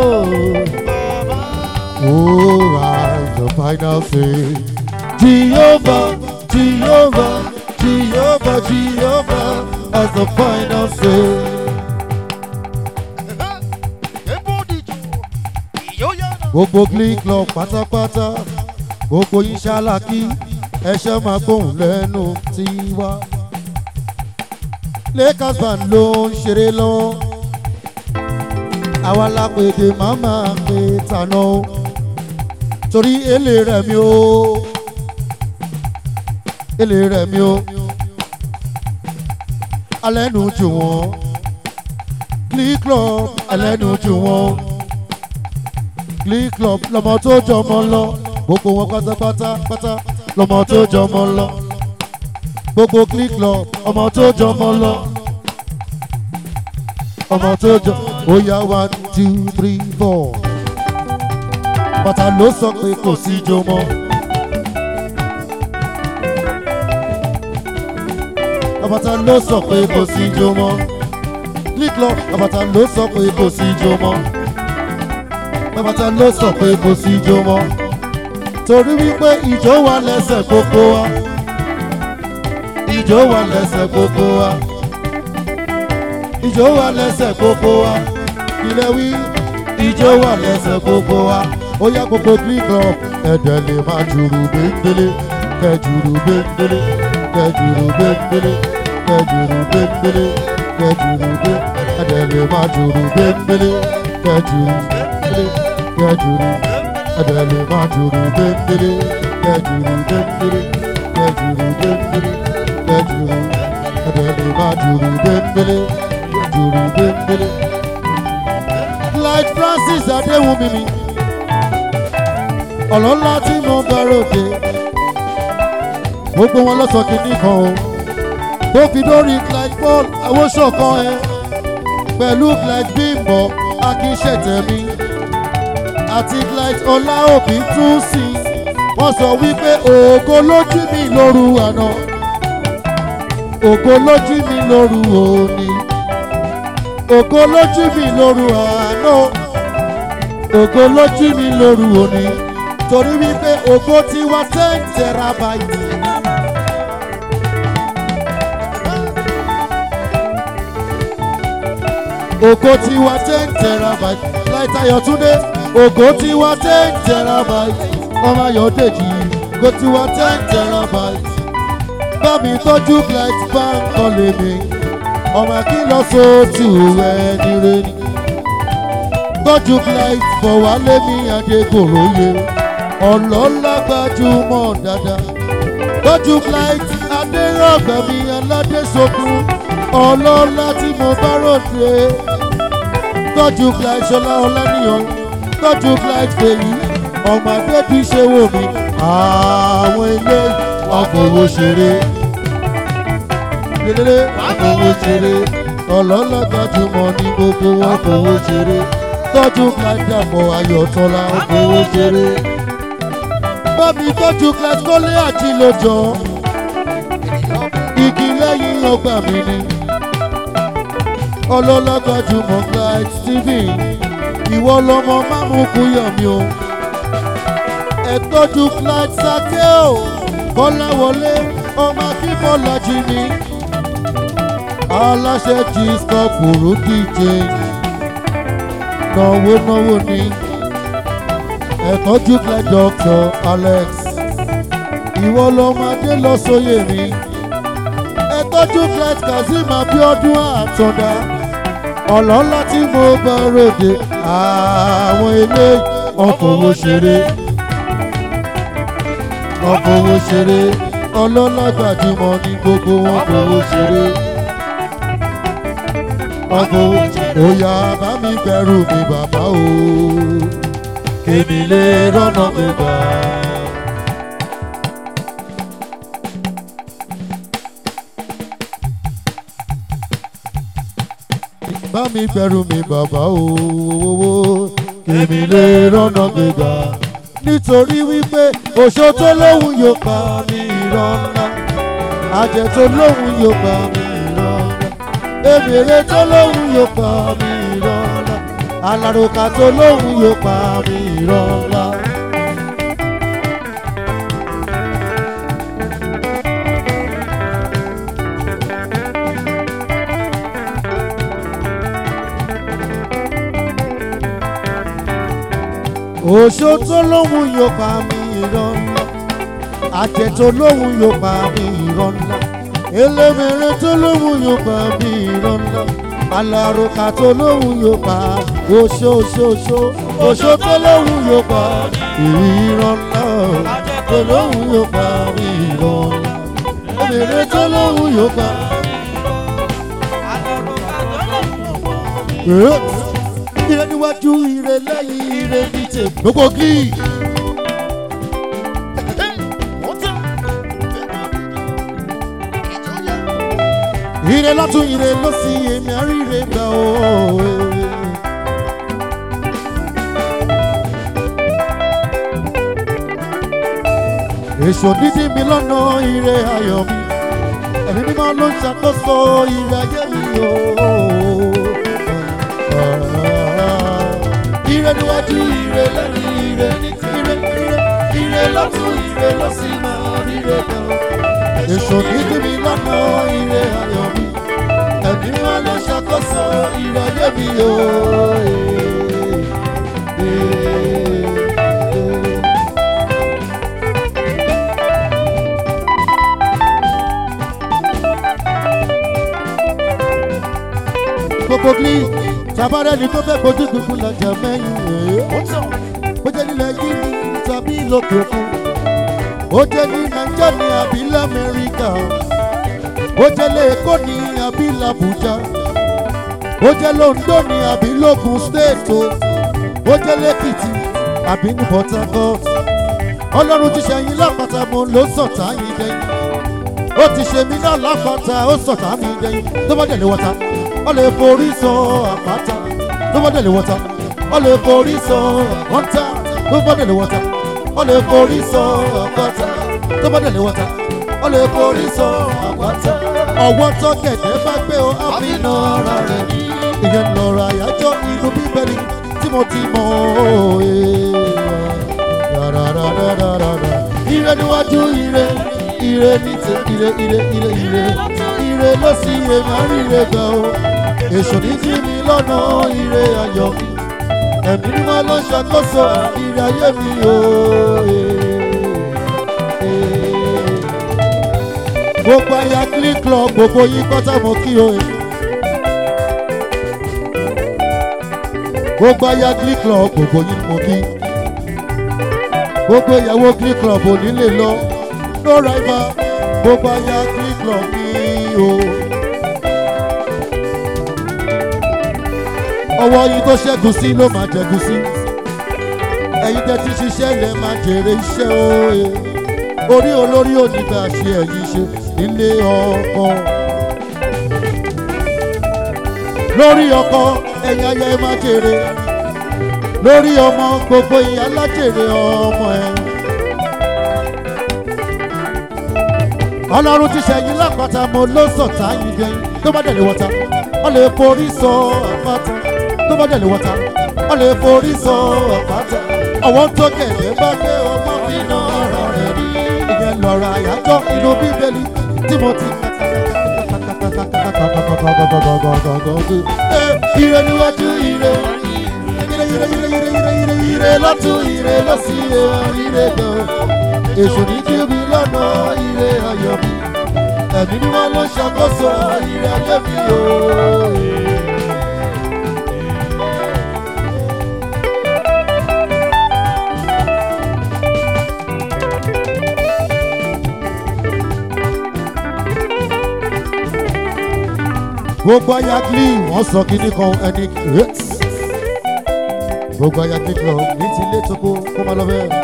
A: Oh, as the final say, Jehovah, Jehovah, Jehovah, Jehovah, as the final say. Gbogbo glee club pátápátá, gbogbo yín ṣáláàkì, ẹṣẹ́ máa gbóhùn lẹ́nu tiwa. Lakers band ló ń ṣeré lọ́wọ́, àwa la pèdè màmá pé tànà o torí èlé rẹ̀ mi o èlé rẹ̀ mi o alẹ́ nu jù wọ́n glee club alẹ́ nu jù wọ́n glee club lọmọ tó jọmọ lọ gbogbo wọn pátápátá pátá lọmọ tó jọmọ lọ gbogbo glee club ọmọ tó jọmọ lọ ọmọ tó jọ ó yá one two three four bàtà ló sọ pé kò sí ijó mọ́. àbàtà ló sọ pé kò sí ijó mọ́. lílọ àbàtà ló sọ pé kò sí ijó mọ́. àbàtà ló sọ pé kò sí ijó mọ́. torí wípé ìjó wà lẹ́sẹ̀ gbogbo wa. ìjó wà lẹ́sẹ̀ gbogbo wa. ìjó wà lẹ́sẹ̀ gbogbo wa. ilé wí ìjó wà lẹ́sẹ̀ gbogbo wa ó yá gbogbo green club ẹ̀dẹ̀ lè máa jùrù gbẹ́ngbẹ́lẹ́ kẹjùrù gbẹ́ngbẹ́lẹ́ kẹjùrù gbẹ́ngbẹ́lẹ́ kẹjùrù gbẹ́ngbẹ́lẹ́ kẹjùrù gbẹ́ ẹ̀dẹ̀ lè máa jùrù gbẹ́ngbẹ́lẹ́ kẹjùrù gbẹ́ngbẹ́lẹ́ kẹjùrù ẹ̀dẹ̀ lè máa jùrù gbẹ́ngbẹ́lẹ́ kẹjùrù gbẹ́ngbẹ́lẹ́ kẹjùrù gbẹ́ngbẹ́lẹ́ kẹjùrù ẹ̀dẹ̀ lè máa jùrù gbẹ́ngbẹ́lẹ́ jùrù gbẹ́ngbẹ́lẹ́. Light Francis Adéwùmí mi ọlọ́lá tí mo bá ròde gbogbo wọn lọ́sọ̀ kìíní kan o tó fi dórí Clyde Paul awóṣọ̀kan ẹ pẹ̀lú Clyde Bimbo akínṣẹ̀tẹ̀mí àti Clyde ọláòbí tún sí wọ́n sọ wípé ògo lójú mi lóru àná ògo lójú mi lóru òní ògo lójú mi lóru àná ògo lójú mi lóru òní torí wípé ògo ti wá ten terabyte. ògo ti wá ten terabyte láìtayọ̀ túndé ògo ti wá ten terabyte ọmọ ayọ̀dèjì ògo ti wá ten terabyte bá mi tọ́jú flight bank kọ́lé mi ọmọ kí lọ sóòtù ẹni rẹ ni tọ́jú flight bọ̀ wálé mi adékòróye ọlọ́lá gbajúmọ̀ dáadáa tọ́jú flight adérọ̀gbà mi aládésokun ọlọ́lá tí mo bá ròde tọ́jú flight ṣọlá ọláníyàn tọ́jú flight fèyí ọmọ adébí ṣe wò mí àwọn ilé ọkọ̀wò ṣeré lélẹ́lẹ́ ọkọ̀wò ṣeré ọlọ́lá gbajúmọ̀ ní gbogbo ọkọ̀wò ṣeré tọ́jú flight dàpọ̀ ayọ̀tọ́lá ọkọ̀wò ṣeré bámi tọ́jú flight kọ́lé àti lójọ́ igi lẹ́yìn ọgbà mi ni ọlọ́lá gbajúmọ̀ flight stephen ìwọ lọmọ mámúkú yọ̀ mí o ẹ tọ́jú flight sake o kọ́láwọlé ọmọ akínbọ́lá jí mi aláṣẹ jí stop burúkú change náwó náwó ni ẹ tọ́jú flight doctor alex ìwọ lọmọ adé lọ sóyè mi ẹ tọ́jú flight kazeem abiodun àtọ̀dá ọlọ́lá tí mo bá ròde àwọn ilé ọkọ̀wò ṣeré ọkọ̀wò ṣeré ọlọ́lá gbajúmọ̀ ní gbogbo wọn kọ̀wò ṣeré ọkọ̀wò òyà bá mi bẹ̀rù mi bàbá o kèmí lè rọ́nà mi gbà. bá mi bẹ̀rù mi bàbá o kèmí lè rọ́nà gbégbá nítorí wípé òṣó tó lóhùn yóò pa mí irọ́ ńlá àjẹ́ tó lóhùn yóò pa mí irọ́ ńlá èbèrè tó lóhùn yóò pa mí irọ́ ńlá alárùkà tó lóhùn yóò pa mí irọ́ ńlá. òṣó tó lóhùn yóò pa mí irọ́ ńlá àjẹ́ tó lóhùn yóò pa mí irọ́ ńlá elémèrè tó lóhùn yóò pa mí irọ́ ńlá alárùkà tó lóhùn yóò pa òṣó òṣó òṣó òṣó tó lóhùn yóò pa irọ́ ńlá tó lóhùn yóò pa mí irọ́ ńlá elémèrè tó lóhùn yóò pa. ire níwájú ire lẹ́yìn ire ní tèmi. gbogbo kí. ire lọ́tún ire ló sì èmi àríire gbà ó. èso dídí mi lọ́nà ire ayọ̀ mi ẹ̀mí mímọ́ ló ń ṣàkóso ire ayé mi o. ire níwájú ire lẹ́yìn ire ní ire ire ire lọ́tún ire ló sì máa ríre gan. èso dídí mi lọ́nà ire ayọ̀ mi ẹ̀mí mímọ́ ló ń ṣàkóso ire ayé mi o. gbogbo gli tabarẹ ni tó fẹ́ gbójú gbogbo lajà mẹ́yìn rẹ̀ ó jẹ́ nílẹ̀ yìí ni tàbí lókè òkun ó jẹ́ ní nàìjíríà ní àbí lamẹ́ríkà ó jẹ́ lẹ́ẹ̀kọ́ ní àbí làbújá ó jẹ́ londo ní àbí lógun state o ó jẹ́ lẹ́kìtì àbí ní port harcourt ọlọ́run ti ṣẹ̀yìn lápáta mo ló sọ̀tá yín dẹ́yìn ó ti ṣe mí náà lápáta ó sọ̀tá mi dẹ́yìn tó bá dẹ̀lé wọ́ta ó lè forí sọ àpáta tó bá dẹ̀lé wọ́ta ó lè forí sọ àpáta tó bá dẹ̀lé wọ́ta ó lè forí sọ àpáta tó bá dẹ̀lé wọ́ta ó lè forí sọ àpáta ọwọ́ tó kẹ̀kẹ́ bá gbé o àfihàn ara rẹ̀ ìyẹn lọ́rọ̀ àyájọ́ inú bíbélì tí mo ti mọ̀ òye rárárárárá ire níwájú ire ire ní ti ire ire ire ire ire ló sì yẹ máa rí ire gbà o èso ní jí mi lọ́nà ire ayọ̀ mi ẹ̀mí mímọ́ ló ń ṣàkóso ire ayé mi o. gbogbo aya click club gbogbo yín kọ́tà mọ́ kí o. gbogbo aya glee club gbogbo yín ni mo kí gbogbo ìyàwó glee club ò ní lè lọ no rival gbogbo aya glee club ní o. ọwọ́ yín tó ṣẹ́gun sí ló máa jẹ̀gùn sí ẹ̀yin tẹ́ ti ṣiṣẹ́ ilẹ̀ máa jèrè iṣẹ́ òye orí olórí onígbà ṣe ẹ̀yìn ṣe nílé ọkọ lórí ọkọ ẹ̀yin ayé máa jèrè lórí ọmọ gbogbo ìyá lájèrè ọmọ ẹ. ọlọ́run ti ṣẹ̀yìn lápáta mo ló sọ̀tá yìí gẹ̀yìn tó bá dẹ̀ lè wọ́ta ọ lè forí sọ àpáta tó bá dẹ̀ lè wọ́ta ọ lè forí sọ àpáta ọwọ́ tó kẹ̀lẹ́ bá gbé ọmọ mi náà ọ̀rọ̀ rẹ̀ rí ìyẹn lọ́rọ̀ àyájọ́ inú bíbélì tí mo ti ire níwájú ire ire ire ire ire ire ire ire lọ́tún ire lọ́sí ire gan èṣù ní kí mi lọ́nà ire ayọ̀ mi ẹ̀mí ni wọ́n lọ ṣàkóso ire ayé mi o. gbogbo ayagli wọn sọ kíní kan ẹni gbogbo ayagli lọ ní ti ilé tó kó kó má lọ bẹ́ẹ̀.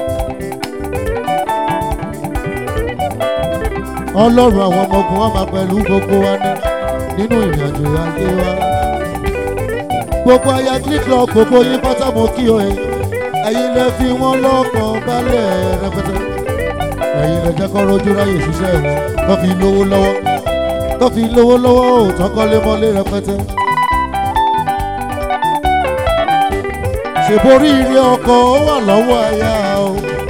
A: ọlọ́run àwọn ọmọ ogun wa máa pẹ̀lú gbogbo wa ní nínú ìrìn àjò ayé wa. gbogbo ayagli lọ gbogbo yín pátá mo kí o ẹ ẹ̀yin lẹ fi wọ́n lọ́kàn balẹ̀ rẹpẹtẹ ẹ̀yin lẹ jẹ́ kọ́ rojú ráyè ṣiṣẹ́ wọn kọ́ fi lówó lọ́wọ́ tó fi lówó lọ́wọ́ ò tọ́kọ́lé mọ́lé rẹpẹtẹ. ṣèborí ire ọkọ̀ ó wà lọ́wọ́ aya o.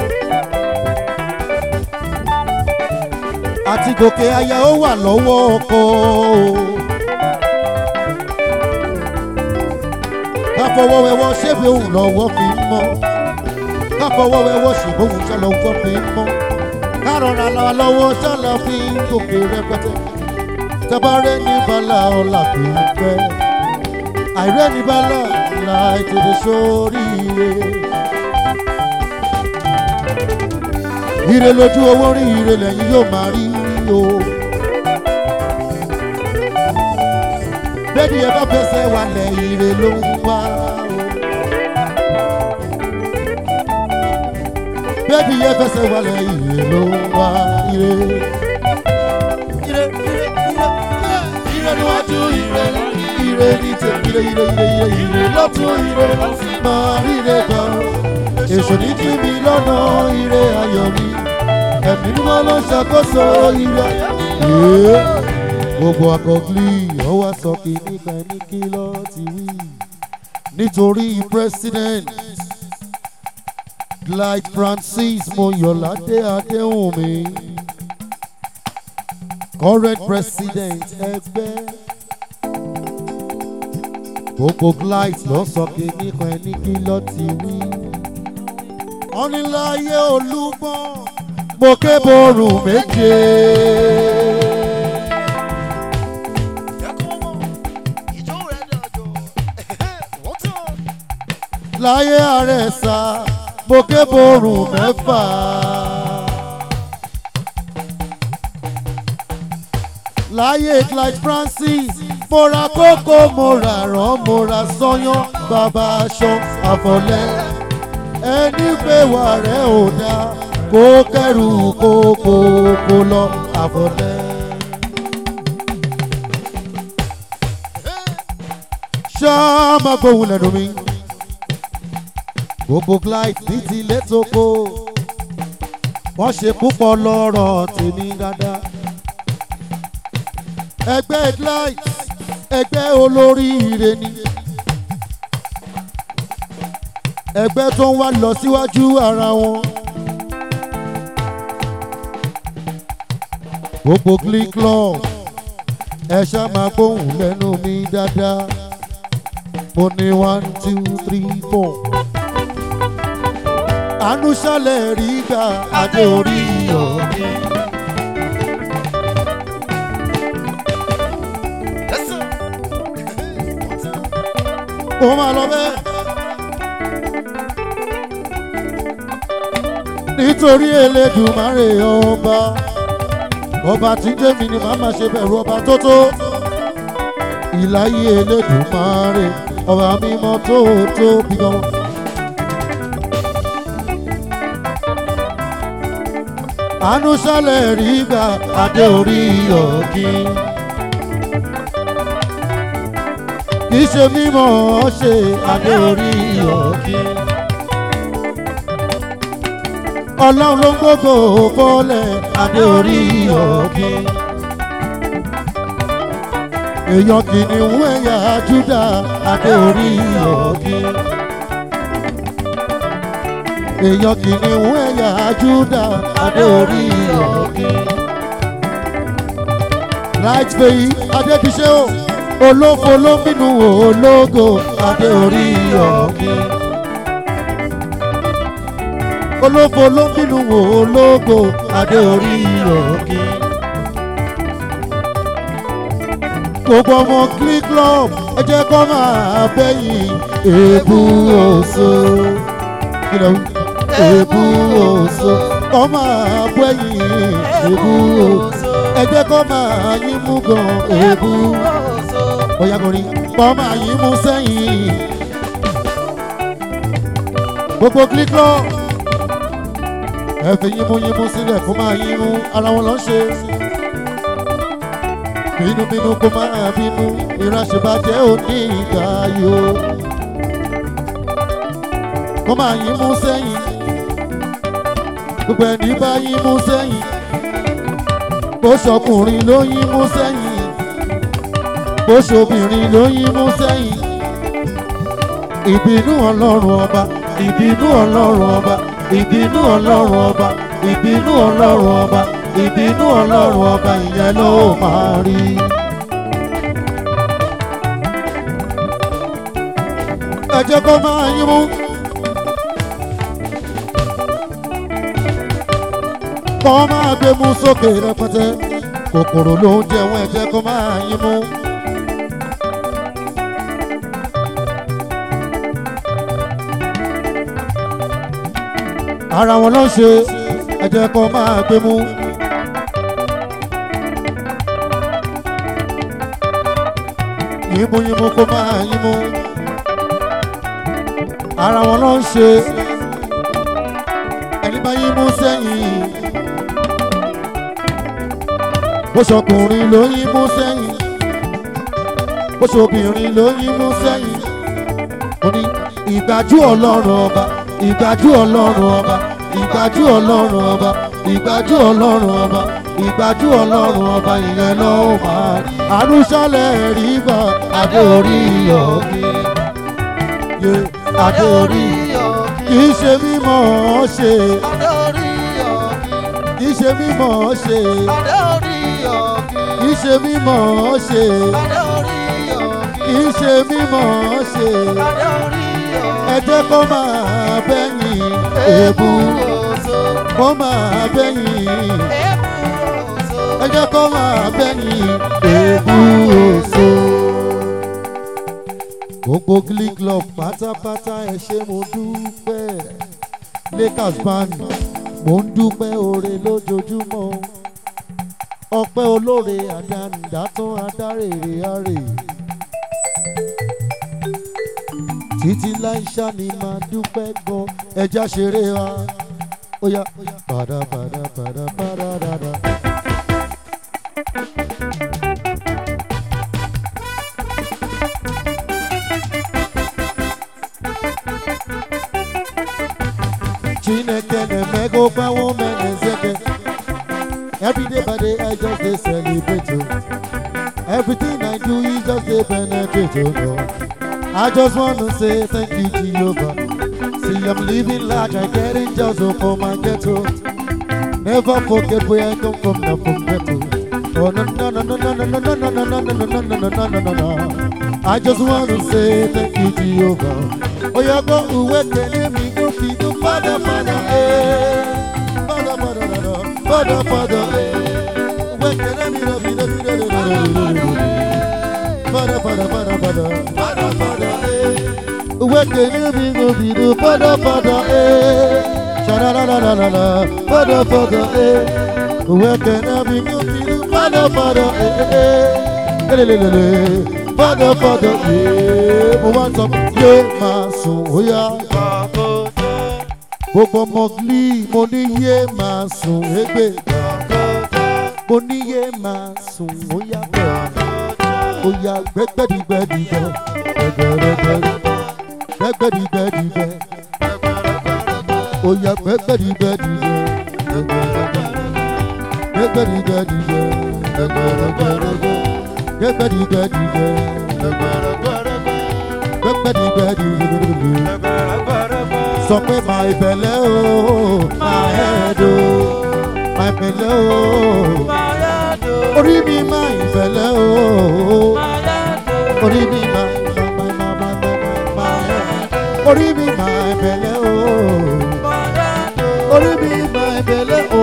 A: àti gòkè aya ó wà lọ́wọ́ ọkọ̀ o. káfọwọ́wẹ́wọ́ ṣébí òun lọ́wọ́ fi ń mọ́ káfọwọ́wẹ́wọ́ ṣèbí òun ṣàlọ́wọ́ fi ń mọ́ kárọ̀ra lọ́wọ́ ṣàlọ́ fi ń gòkè rẹpẹtẹ tabare ní bala ọ̀la kì í pẹ́ àìrẹ́ ní bala la ètòdè sóríire. ire lójú owó rí ire lẹ́yìn yóò máa rí o. bẹ́ẹ̀ni ẹ bá fẹsẹ̀ wálẹ̀ ire ló ń wá o. bẹ́ẹ̀ni ẹ fẹsẹ̀ wálẹ̀ ire ló ń wá ire. ire ire ire níwájú ire ire ní tèmi ire ire ire ire ire lọ́tún ire máa ríre gan èso ní kí mi lọ́nà ire ayọ̀ mi ẹ̀mí ni wọ́n lọ ṣàkóso ire ayọ̀ gbogbo akọ̀gbìn ọwọ́ sọ kí nígbà ní kí lọ́ ti wí nítorí president Clyde Francis Moyọ̀ládé Adéhùnmí current president ẹgbẹ́ gbogbo Clyde lọ sọ pé nípa ẹni kí lọ ti wí. ọ̀nìláyé olúmọ mo ké borùn méje. láyé àrẹ̀sà mo ké borùn mẹ́fà. láyé Clyde Francis mo ra kókó mo ra rán mo ra sọyán bàbá aṣọ àfọlẹ́ ẹni pé wà rẹ̀ ò dá kó kẹrù kókó kó lọ àfọlẹ́. ṣáá máa gbóhùn lẹ́nu mi gbogbo Clyde ní tilé tó kó wọ́n ṣe púpọ̀ lọ́rọ̀ tèmi dáadáa ẹgbẹ́ Clyde ẹgbẹ́ olóríire ni ẹgbẹ́ tó ń wá lọ síwájú ara wọn gbogbo Glee Club ẹ ṣá máa gbóhùn lẹ́nu mi dáadáa mo ní one two three four àánú ṣálẹ̀ rí gbà adé orí ọ̀gbìn. kó máa lọ bẹ́ẹ̀. nítorí elédùmarè ọba ọba tí ń jẹ́mi ni màá máa ṣe bẹ̀rù ọba tó tó ìláyé elédùmarè ọba mímọ́ tó tóbi gan. àánú ṣálẹ̀ rí gbà adé orí ọ̀kìn. kì í ṣe mímọ́ ṣe adé orí ọ̀kìn. ọlọ́run ló ń gbogbo bọ́lẹ̀ adé orí ọ̀kìn. èèyàn kìnìún ẹ̀yà júdà adé orí ọ̀kìn. èèyàn kìnìún ẹ̀yà júdà adé orí ọ̀kìn. right faith adébíṣẹ́ o olófo ló ń bínú ológo adé orí ọ̀kìn. olófo ló ń bínú ológo adé orí ọ̀kìn. gbogbo ọmọ click club ẹ jẹ́ kó máa bẹ́yìn èébú òṣò. kí ló ń èébú òṣò kó máa bẹ́yìn èébú òṣò. ẹ jẹ́ kó máa yín mú gan èébú bóyá kò rí kó máa yín mú sẹ́yìn. gbogbo click club ẹ fi yín mú yín mú sílẹ̀ kó máa yín mú ara wọn lọ ṣe bínúbínú kó máa bínú ìránṣẹ́bàjẹ́ òní ìgbà yó. kó máa yín mú sẹ́yìn gbogbo ẹni bá yín mú sẹ́yìn bó ṣọkùnrin ló yín mú sẹ́yìn bó ṣobìnrin ló yín mú sẹ́yìn. ìbínú ọlọ́run ọba ìbínú ọlọ́run ọba ìbínú ọlọ́run ọba ìbínú ọlọ́run ọba ìbínú ọlọ́run ọba ìyẹn ló máa rí. ẹ jẹ́ kó máa yín mú. kó máa gbé mú sókè rẹpẹtẹ kòkòrò ló ń jẹun ẹ jẹ́ kó máa yín mú. ara wọn ló ń ṣe ẹ jẹ́ kó máa gbé mú. yímú yímú kó máa yímú. ara wọn ló ń ṣe ẹni bá yímú sẹ́yìn. bó ṣọkùnrin ló yímú sẹ́yìn. bó ṣobìnrin ló yímú sẹ́yìn. mo ní ìgbájú ọlọ́run ọba ìgbájú ọlọ́run ọba ìgbájú ọlọ́run ọba ìgbájú ọlọ́run ọba ìgbájú ọlọ́run ọba ìyẹn ló máa rí. àrùsálẹ̀ rí gbà adé orí ọ̀gbìn. yé adé orí kì í ṣe mímọ́ ṣe kì í ṣe mímọ́ ṣe kì í ṣe mímọ́ ṣe kì í ṣe mímọ́ ṣe ẹ jẹ́ kó máa bẹ́yìn èébú kó máa bẹ́yìn ẹ jẹ́ kó máa bẹ́yìn èébú òṣò. gbogbo glee club pátápátá ẹ ṣé mo dúpẹ́ lakers band mo ń dúpẹ́ oore lójoojúmọ́ ọpẹ́ olóore àdánidátán adárèrè àrè títí láìṣá ni máa dúpẹ́ gan ẹja ṣeré wa ó yá padà padà padà padà dada. Chineke na-emego gbawo menezeke Every day by day I just dey celebrate you Everything I do is just dey penetrate you no. I just want to say thank you, Jehovah. See, I'm living large, I get it just for my ghetto. Never forget where I come from, not from ghetto. Oh, no, no, no, no, no, no, no, no, no, no, no, no, no, no, no, no, no, no. I just want to say thank you, Jehovah. Oh, yeah, go away, can me go feed the Father, Father, eh. Father, Father, Father, Father, Father, eh. Where can me go feed the Father, Father, Father, Father, Father, Father, eh. wẹ́kẹ̀ níbi òbídú fọ́dọ̀fọ́dọ̀ ẹ̀ ṣàdàdàdàdàdà fọ́dọ̀fọ́dọ̀ ẹ̀ wẹ́kẹ̀ níbi òbídú fọ́dọ̀fọ́dọ̀ ẹ̀ lelelele fọ́dọ̀fọ́dọ̀ ẹ̀ mo wá sọ yé máa sùn ó yá gbogbo ọmọ gílì mo ní yé máa sùn égbè mo ní yé máa sùn ó yá bẹ́ẹ̀ ó yá gbẹ́gbẹ́dìgbẹ́dìgbẹ́ gbẹ́gbẹ́rẹ́gbẹ́rẹ́ gbẹ́gbẹ́dìgbẹ́dìgbẹ́ ó yá gbẹ́gbẹ́dìgbẹ́dìgbẹ́ gbẹ́gbẹ́dìgbẹ́dìgbẹ́ gbẹ́gbẹ́rẹ́gbẹ́rẹ́ gbẹ́gbẹ́dìgbẹ́dìgbẹ́ gbẹ́gbẹ́dìgbẹ́dìgbẹ́ sọ pé máa ìbẹ̀lẹ̀ o máa ẹ̀ẹ́dọ̀ máa ìbẹ̀lẹ̀ o orí mi máa ìbẹ̀lẹ̀ o orí mi máa máa máa máa máa máa ẹ̀ẹ́dọ̀ orí mi máa ìbẹ̀lẹ̀ o orí mi máa ìbẹ̀lẹ̀ o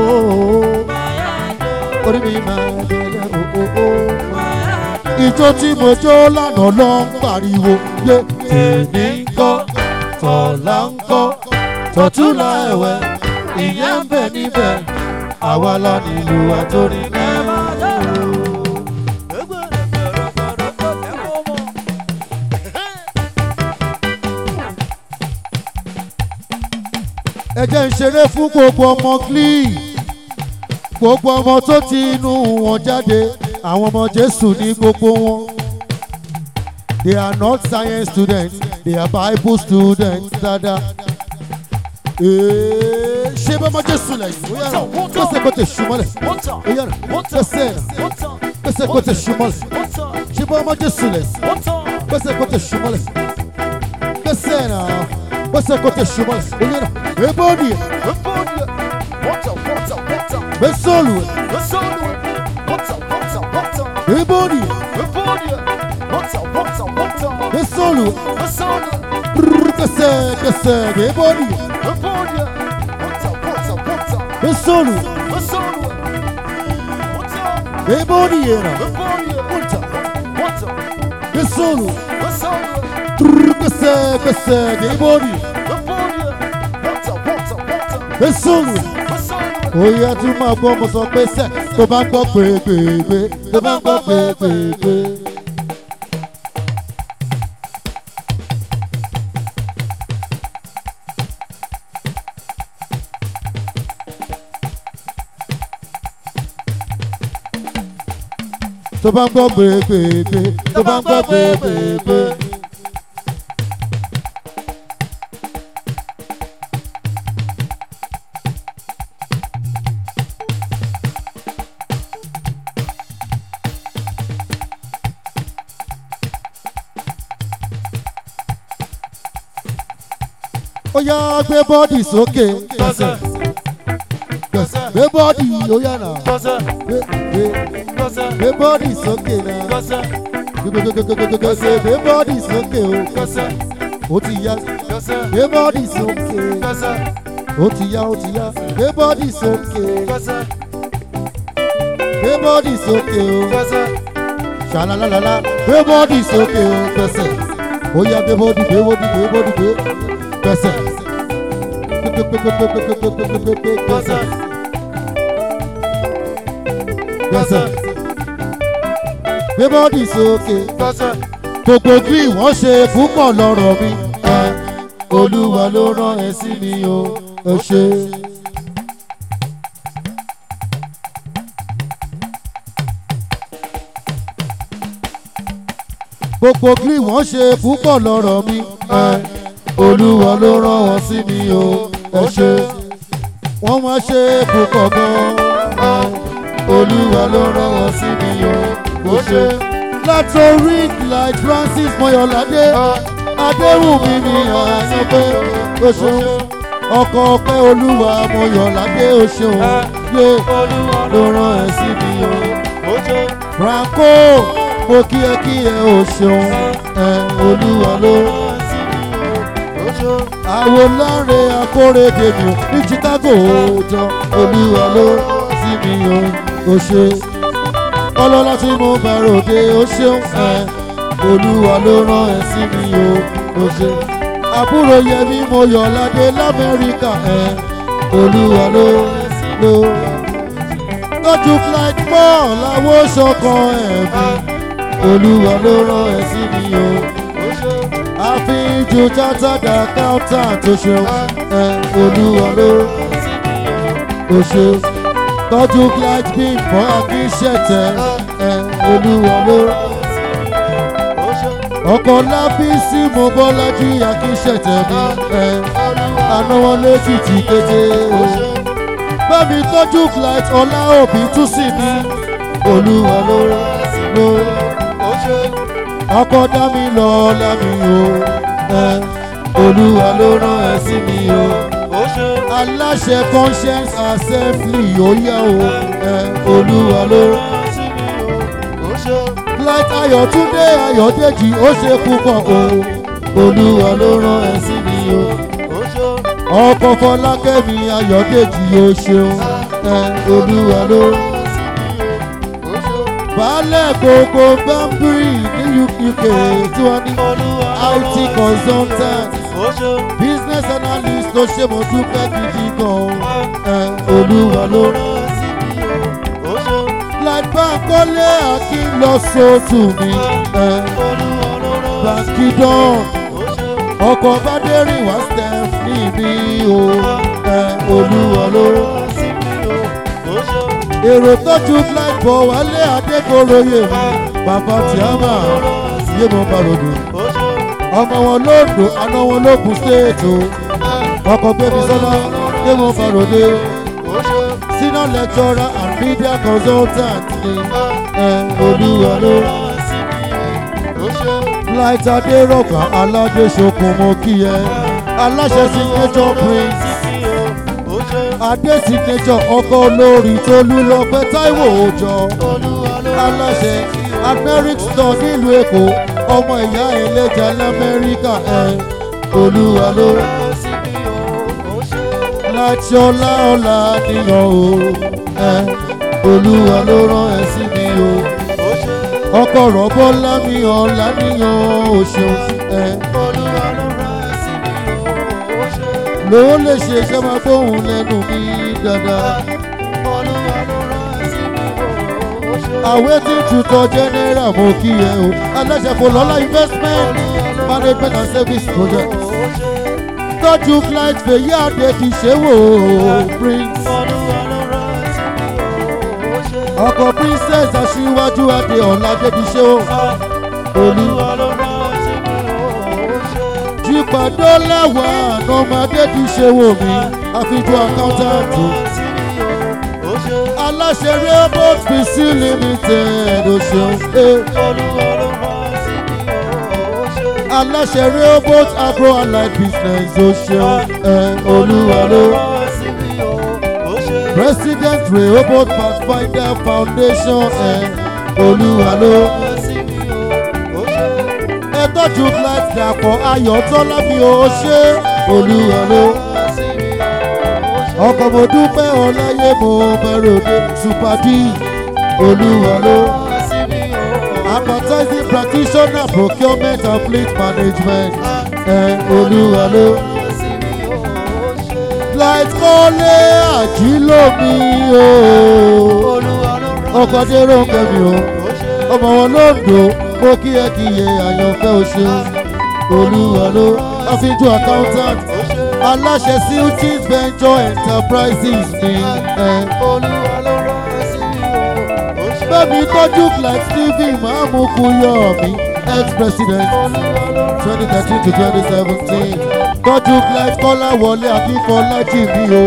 A: orí mi máa ìbẹ̀lẹ̀ o o o. ìjọ tí mo jó lánàá ló ń pariwo yé tèmi ń kọ́ tọ̀la ń kọ́ tọ̀túnla ẹ̀wẹ̀ ìyẹn ń bẹ níbẹ̀ àwa la nílùú àtòrí náà. ẹ jẹ́ ń ṣeré fún gbogbo ọmọ glee gbogbo ọmọ tó ti inú wọn jáde àwọn ọmọ jésù ní gbogbo wọn. they are not science students they are bible students dada. Ee, ṣé bá ọmọ jésù lẹ́yìn ó yára gbèsè kò tẹ̀ ṣùmọ́lẹ̀ ó yára gbèsè gbèsè kò tẹ̀ ṣùmọ́lẹ̀ ṣé bá ọmọ jésù lẹ́yìn gbèsè kò tẹ̀ ṣùmọ́lẹ̀ gbèsè náà gbèsè kò tẹ̀ ṣùmọ́lẹ̀ ó yára ebóni gbèsòlù ebóni gbèsòlù gbèsè gbèsè ebóni gbèsòlù ebóni yẹra gbèsòlù gbèsè gbèsè ebóni gbèsòlù oyè tún máa gbọ́ mo sọ pé sẹ́ tó bá ń gbọ́ pèpèpè tó bá ń gbọ́ pèpèpè. tó bá ń gbọ́ pèpèpè tó bá ń gbọ́ pèpèpè. ó yá gbé bọ́ọ̀dì sókè gbẹ̀sẹ̀ gbẹ̀sẹ̀ gbé bọ́ọ̀dì ó yá nà gbé gbé gbé bọ́ọ̀dì sókè nà gbẹgbẹgbẹgbẹgbẹgbẹ gbé bọ́ọ̀dì sókè o ó ti yá gbé bọ́ọ̀dì sókè ó ti yá ó ti yá gbé bọ́ọ̀dì sókè gbé bọ́ọ̀dì sókè o ṣàlàlàlà gbé bọ́ọ̀dì sókè o gbẹ̀sẹ̀ ó yá gbé bọ́ọ̀dì gbé bọ́ọ̀dì gbé bọ́ọ̀dì gbé gbẹ̀sẹ̀ gbẹ̀sẹ̀ gbẹ̀sẹ̀ gbé bọ́ọ̀dì sókè gbogbo bí wọ́n ṣe púpọ̀ lọ́rọ̀ mi ẹ olúwa ló rán ẹ sí mi o ẹ ṣe. gbogbo bí wọ́n ṣe púpọ̀ lọ́rọ̀ mi ẹ olúwa ló rán wọn sí mi o ẹ ṣe. wọ́n wá ṣe púpọ̀ gan-an olúwa ló rán wọn sí mi o ẹ ṣe. látòrí like francis mọyọládé adéwùmí mi àyàn pé o ṣeun ọkọ ọpẹ olúwa mọyọládé o ṣeun yé ló rán ẹ sí mi o. franco mo kí ẹ kí ẹ o ṣeun ẹ olúwa ló rán ẹ sí mi o. àwọn láre akórèdè mi ò ní chicago jọ olúwa ló rán sí mi o o ṣe ọlọ́lá tí mo bá ròde ó ṣeun ẹ olúwa ló rán ẹ sí mi o ó ṣe àbúrò yẹmi mo yọ̀ ládé lamẹ́ríkà ẹ̀ olúwa ló ló tọ́jú flight mọ́ làwọn ṣọkan ẹ̀mí olúwa ló rán ẹ sí mi o àfihàn chartered accountant tó ṣeun ẹ olúwa ló ó ṣe tọ́jú flight bin fún akínṣẹ́tẹ̀ ẹ olúwa ló ọkọ̀ lábísí mo bọ́lájí akínṣẹ́tẹ̀ mi ẹ anáwó lẹ́kìtì kété o bẹ́ẹ̀ni tọ́jú flight ọlá òbí tún sí mi olúwa ló ló ọkọ̀ dá mi lọ lámì o ẹ olúwa ló rán ẹ sí mi o aláṣẹ conscience assembly ó yá o ẹ olúwa ló flight ayọ̀túndé ayọ̀dèjì ó ṣe púpọ̀ o olúwa ló rán ẹ sí mi o ọkọ̀ fọlákẹ́mi ayọ̀dèjì ó ṣeun ẹ olúwa ló baálẹ̀ gbogbo bamburi ní uk tí wọ́n ní it consultant business analyst ló ṣe mo dúpẹ́ gidi gan ẹ olúwa ló flightbank kọ́lé akin lọ sóòtù mi ẹ bàǹkì dán ọkọ̀ bádẹ́rìn wá stephanie mi o ẹ olúwa ló èrò tọ́jú flight bọ̀ wálé adékòróyè bàbá tíámà yé mo bá ròdò ọmọ wọn lóńdó àná wọn lókun stéètò ọkọ̀ gbẹ̀mí sọ́lá yé mo bá ròdò senior lecturer and media consultant ni ẹ olúwa ló flight adérọ̀gbà aládéṣokùn mo kí ẹ aláṣẹ signature prince adé signature ọkọ olórí tolúlọpẹ táíwò òòjọ aláṣẹ americ store nílùú èkó ọmọ ìyá ẹlẹjà lamẹríkà ẹ olúwa ló láti ọlá ọlá níyàn o ẹ olúwa ló rán ẹ sí mi o ọkọ rọbọ lámì ọlá níyàn o ṣeun ẹ lówó lè ṣe iṣẹ́ máa gbóhùn lẹ́nu mi dáadáa. àwẹ̀ tí tutọ́ general mo kí ẹ o aláṣẹ kò lọ́lá investment management and service project. tọ́jú flight fèyí àdé kì í ṣe wò ó prince. ọkọ̀ princess aṣíwájú adé ọ̀làdé kì í ṣe wò olú ìpàdé lẹ́wà ànàmọ́dé ti ṣe wò mí àfijọ́ àkáńtàǹtì. aláṣẹ rainbow pc limited ó ṣeun pé. aláṣẹ rainbow agro allied business ó ṣeun ẹ olúwa ló. president rainbow pathfinder foundation ẹ olúwa ló tọ́jú flight dàpọ̀ ayọ̀ tọ́lá mi ò ṣe olúwa ló. ọkọ̀ mo dúpẹ́ ọláyé mo bẹ̀rẹ̀ òde super d olúwa ló. advertising practitioner procurement and fleet management ẹ olúwa ló. flight kọ́lé àjílómi o ọkọ̀ dérò kẹ́mi o ọmọ wọn ló ń dò mo kí ẹ kí iye àyànfẹ́ oṣù olúwa ló àfijọ́ accountant aláṣẹ siltis venture enterprises ní ẹ. bẹ́ẹ̀ni tọ́jú flight stephen mahamuku yọ mí ex-president twenty thirteen to twenty seventeen tọ́jú flight kọ́lá wọlé akínfọlájì mi o.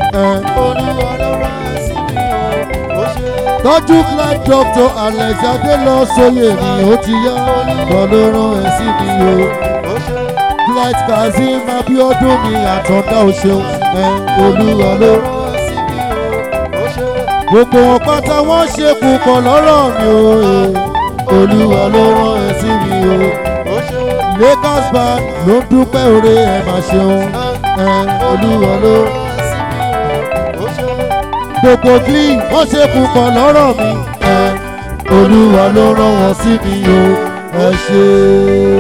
A: tọ́jú flight doctor alexander lọ sóyè mi ó ti yá lọ́lọ́run ẹ̀ sí mi o. flight kazeem abiodun mi àtọ̀dá o ṣeun ẹ̀ olúwa ló. gbogbo wọn pátá wọ́n ṣe púpọ̀ lọ́rọ̀ mi o olúwa ló rán ẹ sí mi o. lakers band ló ń dúpẹ́ oore ẹ̀ máa ṣeun ẹ̀ olúwa ló gbogbo glee wọ́n ṣe púpọ̀ lọ́rọ̀ mi ẹ̀ olúwa ló rán wọn sí mi o ẹ ṣe.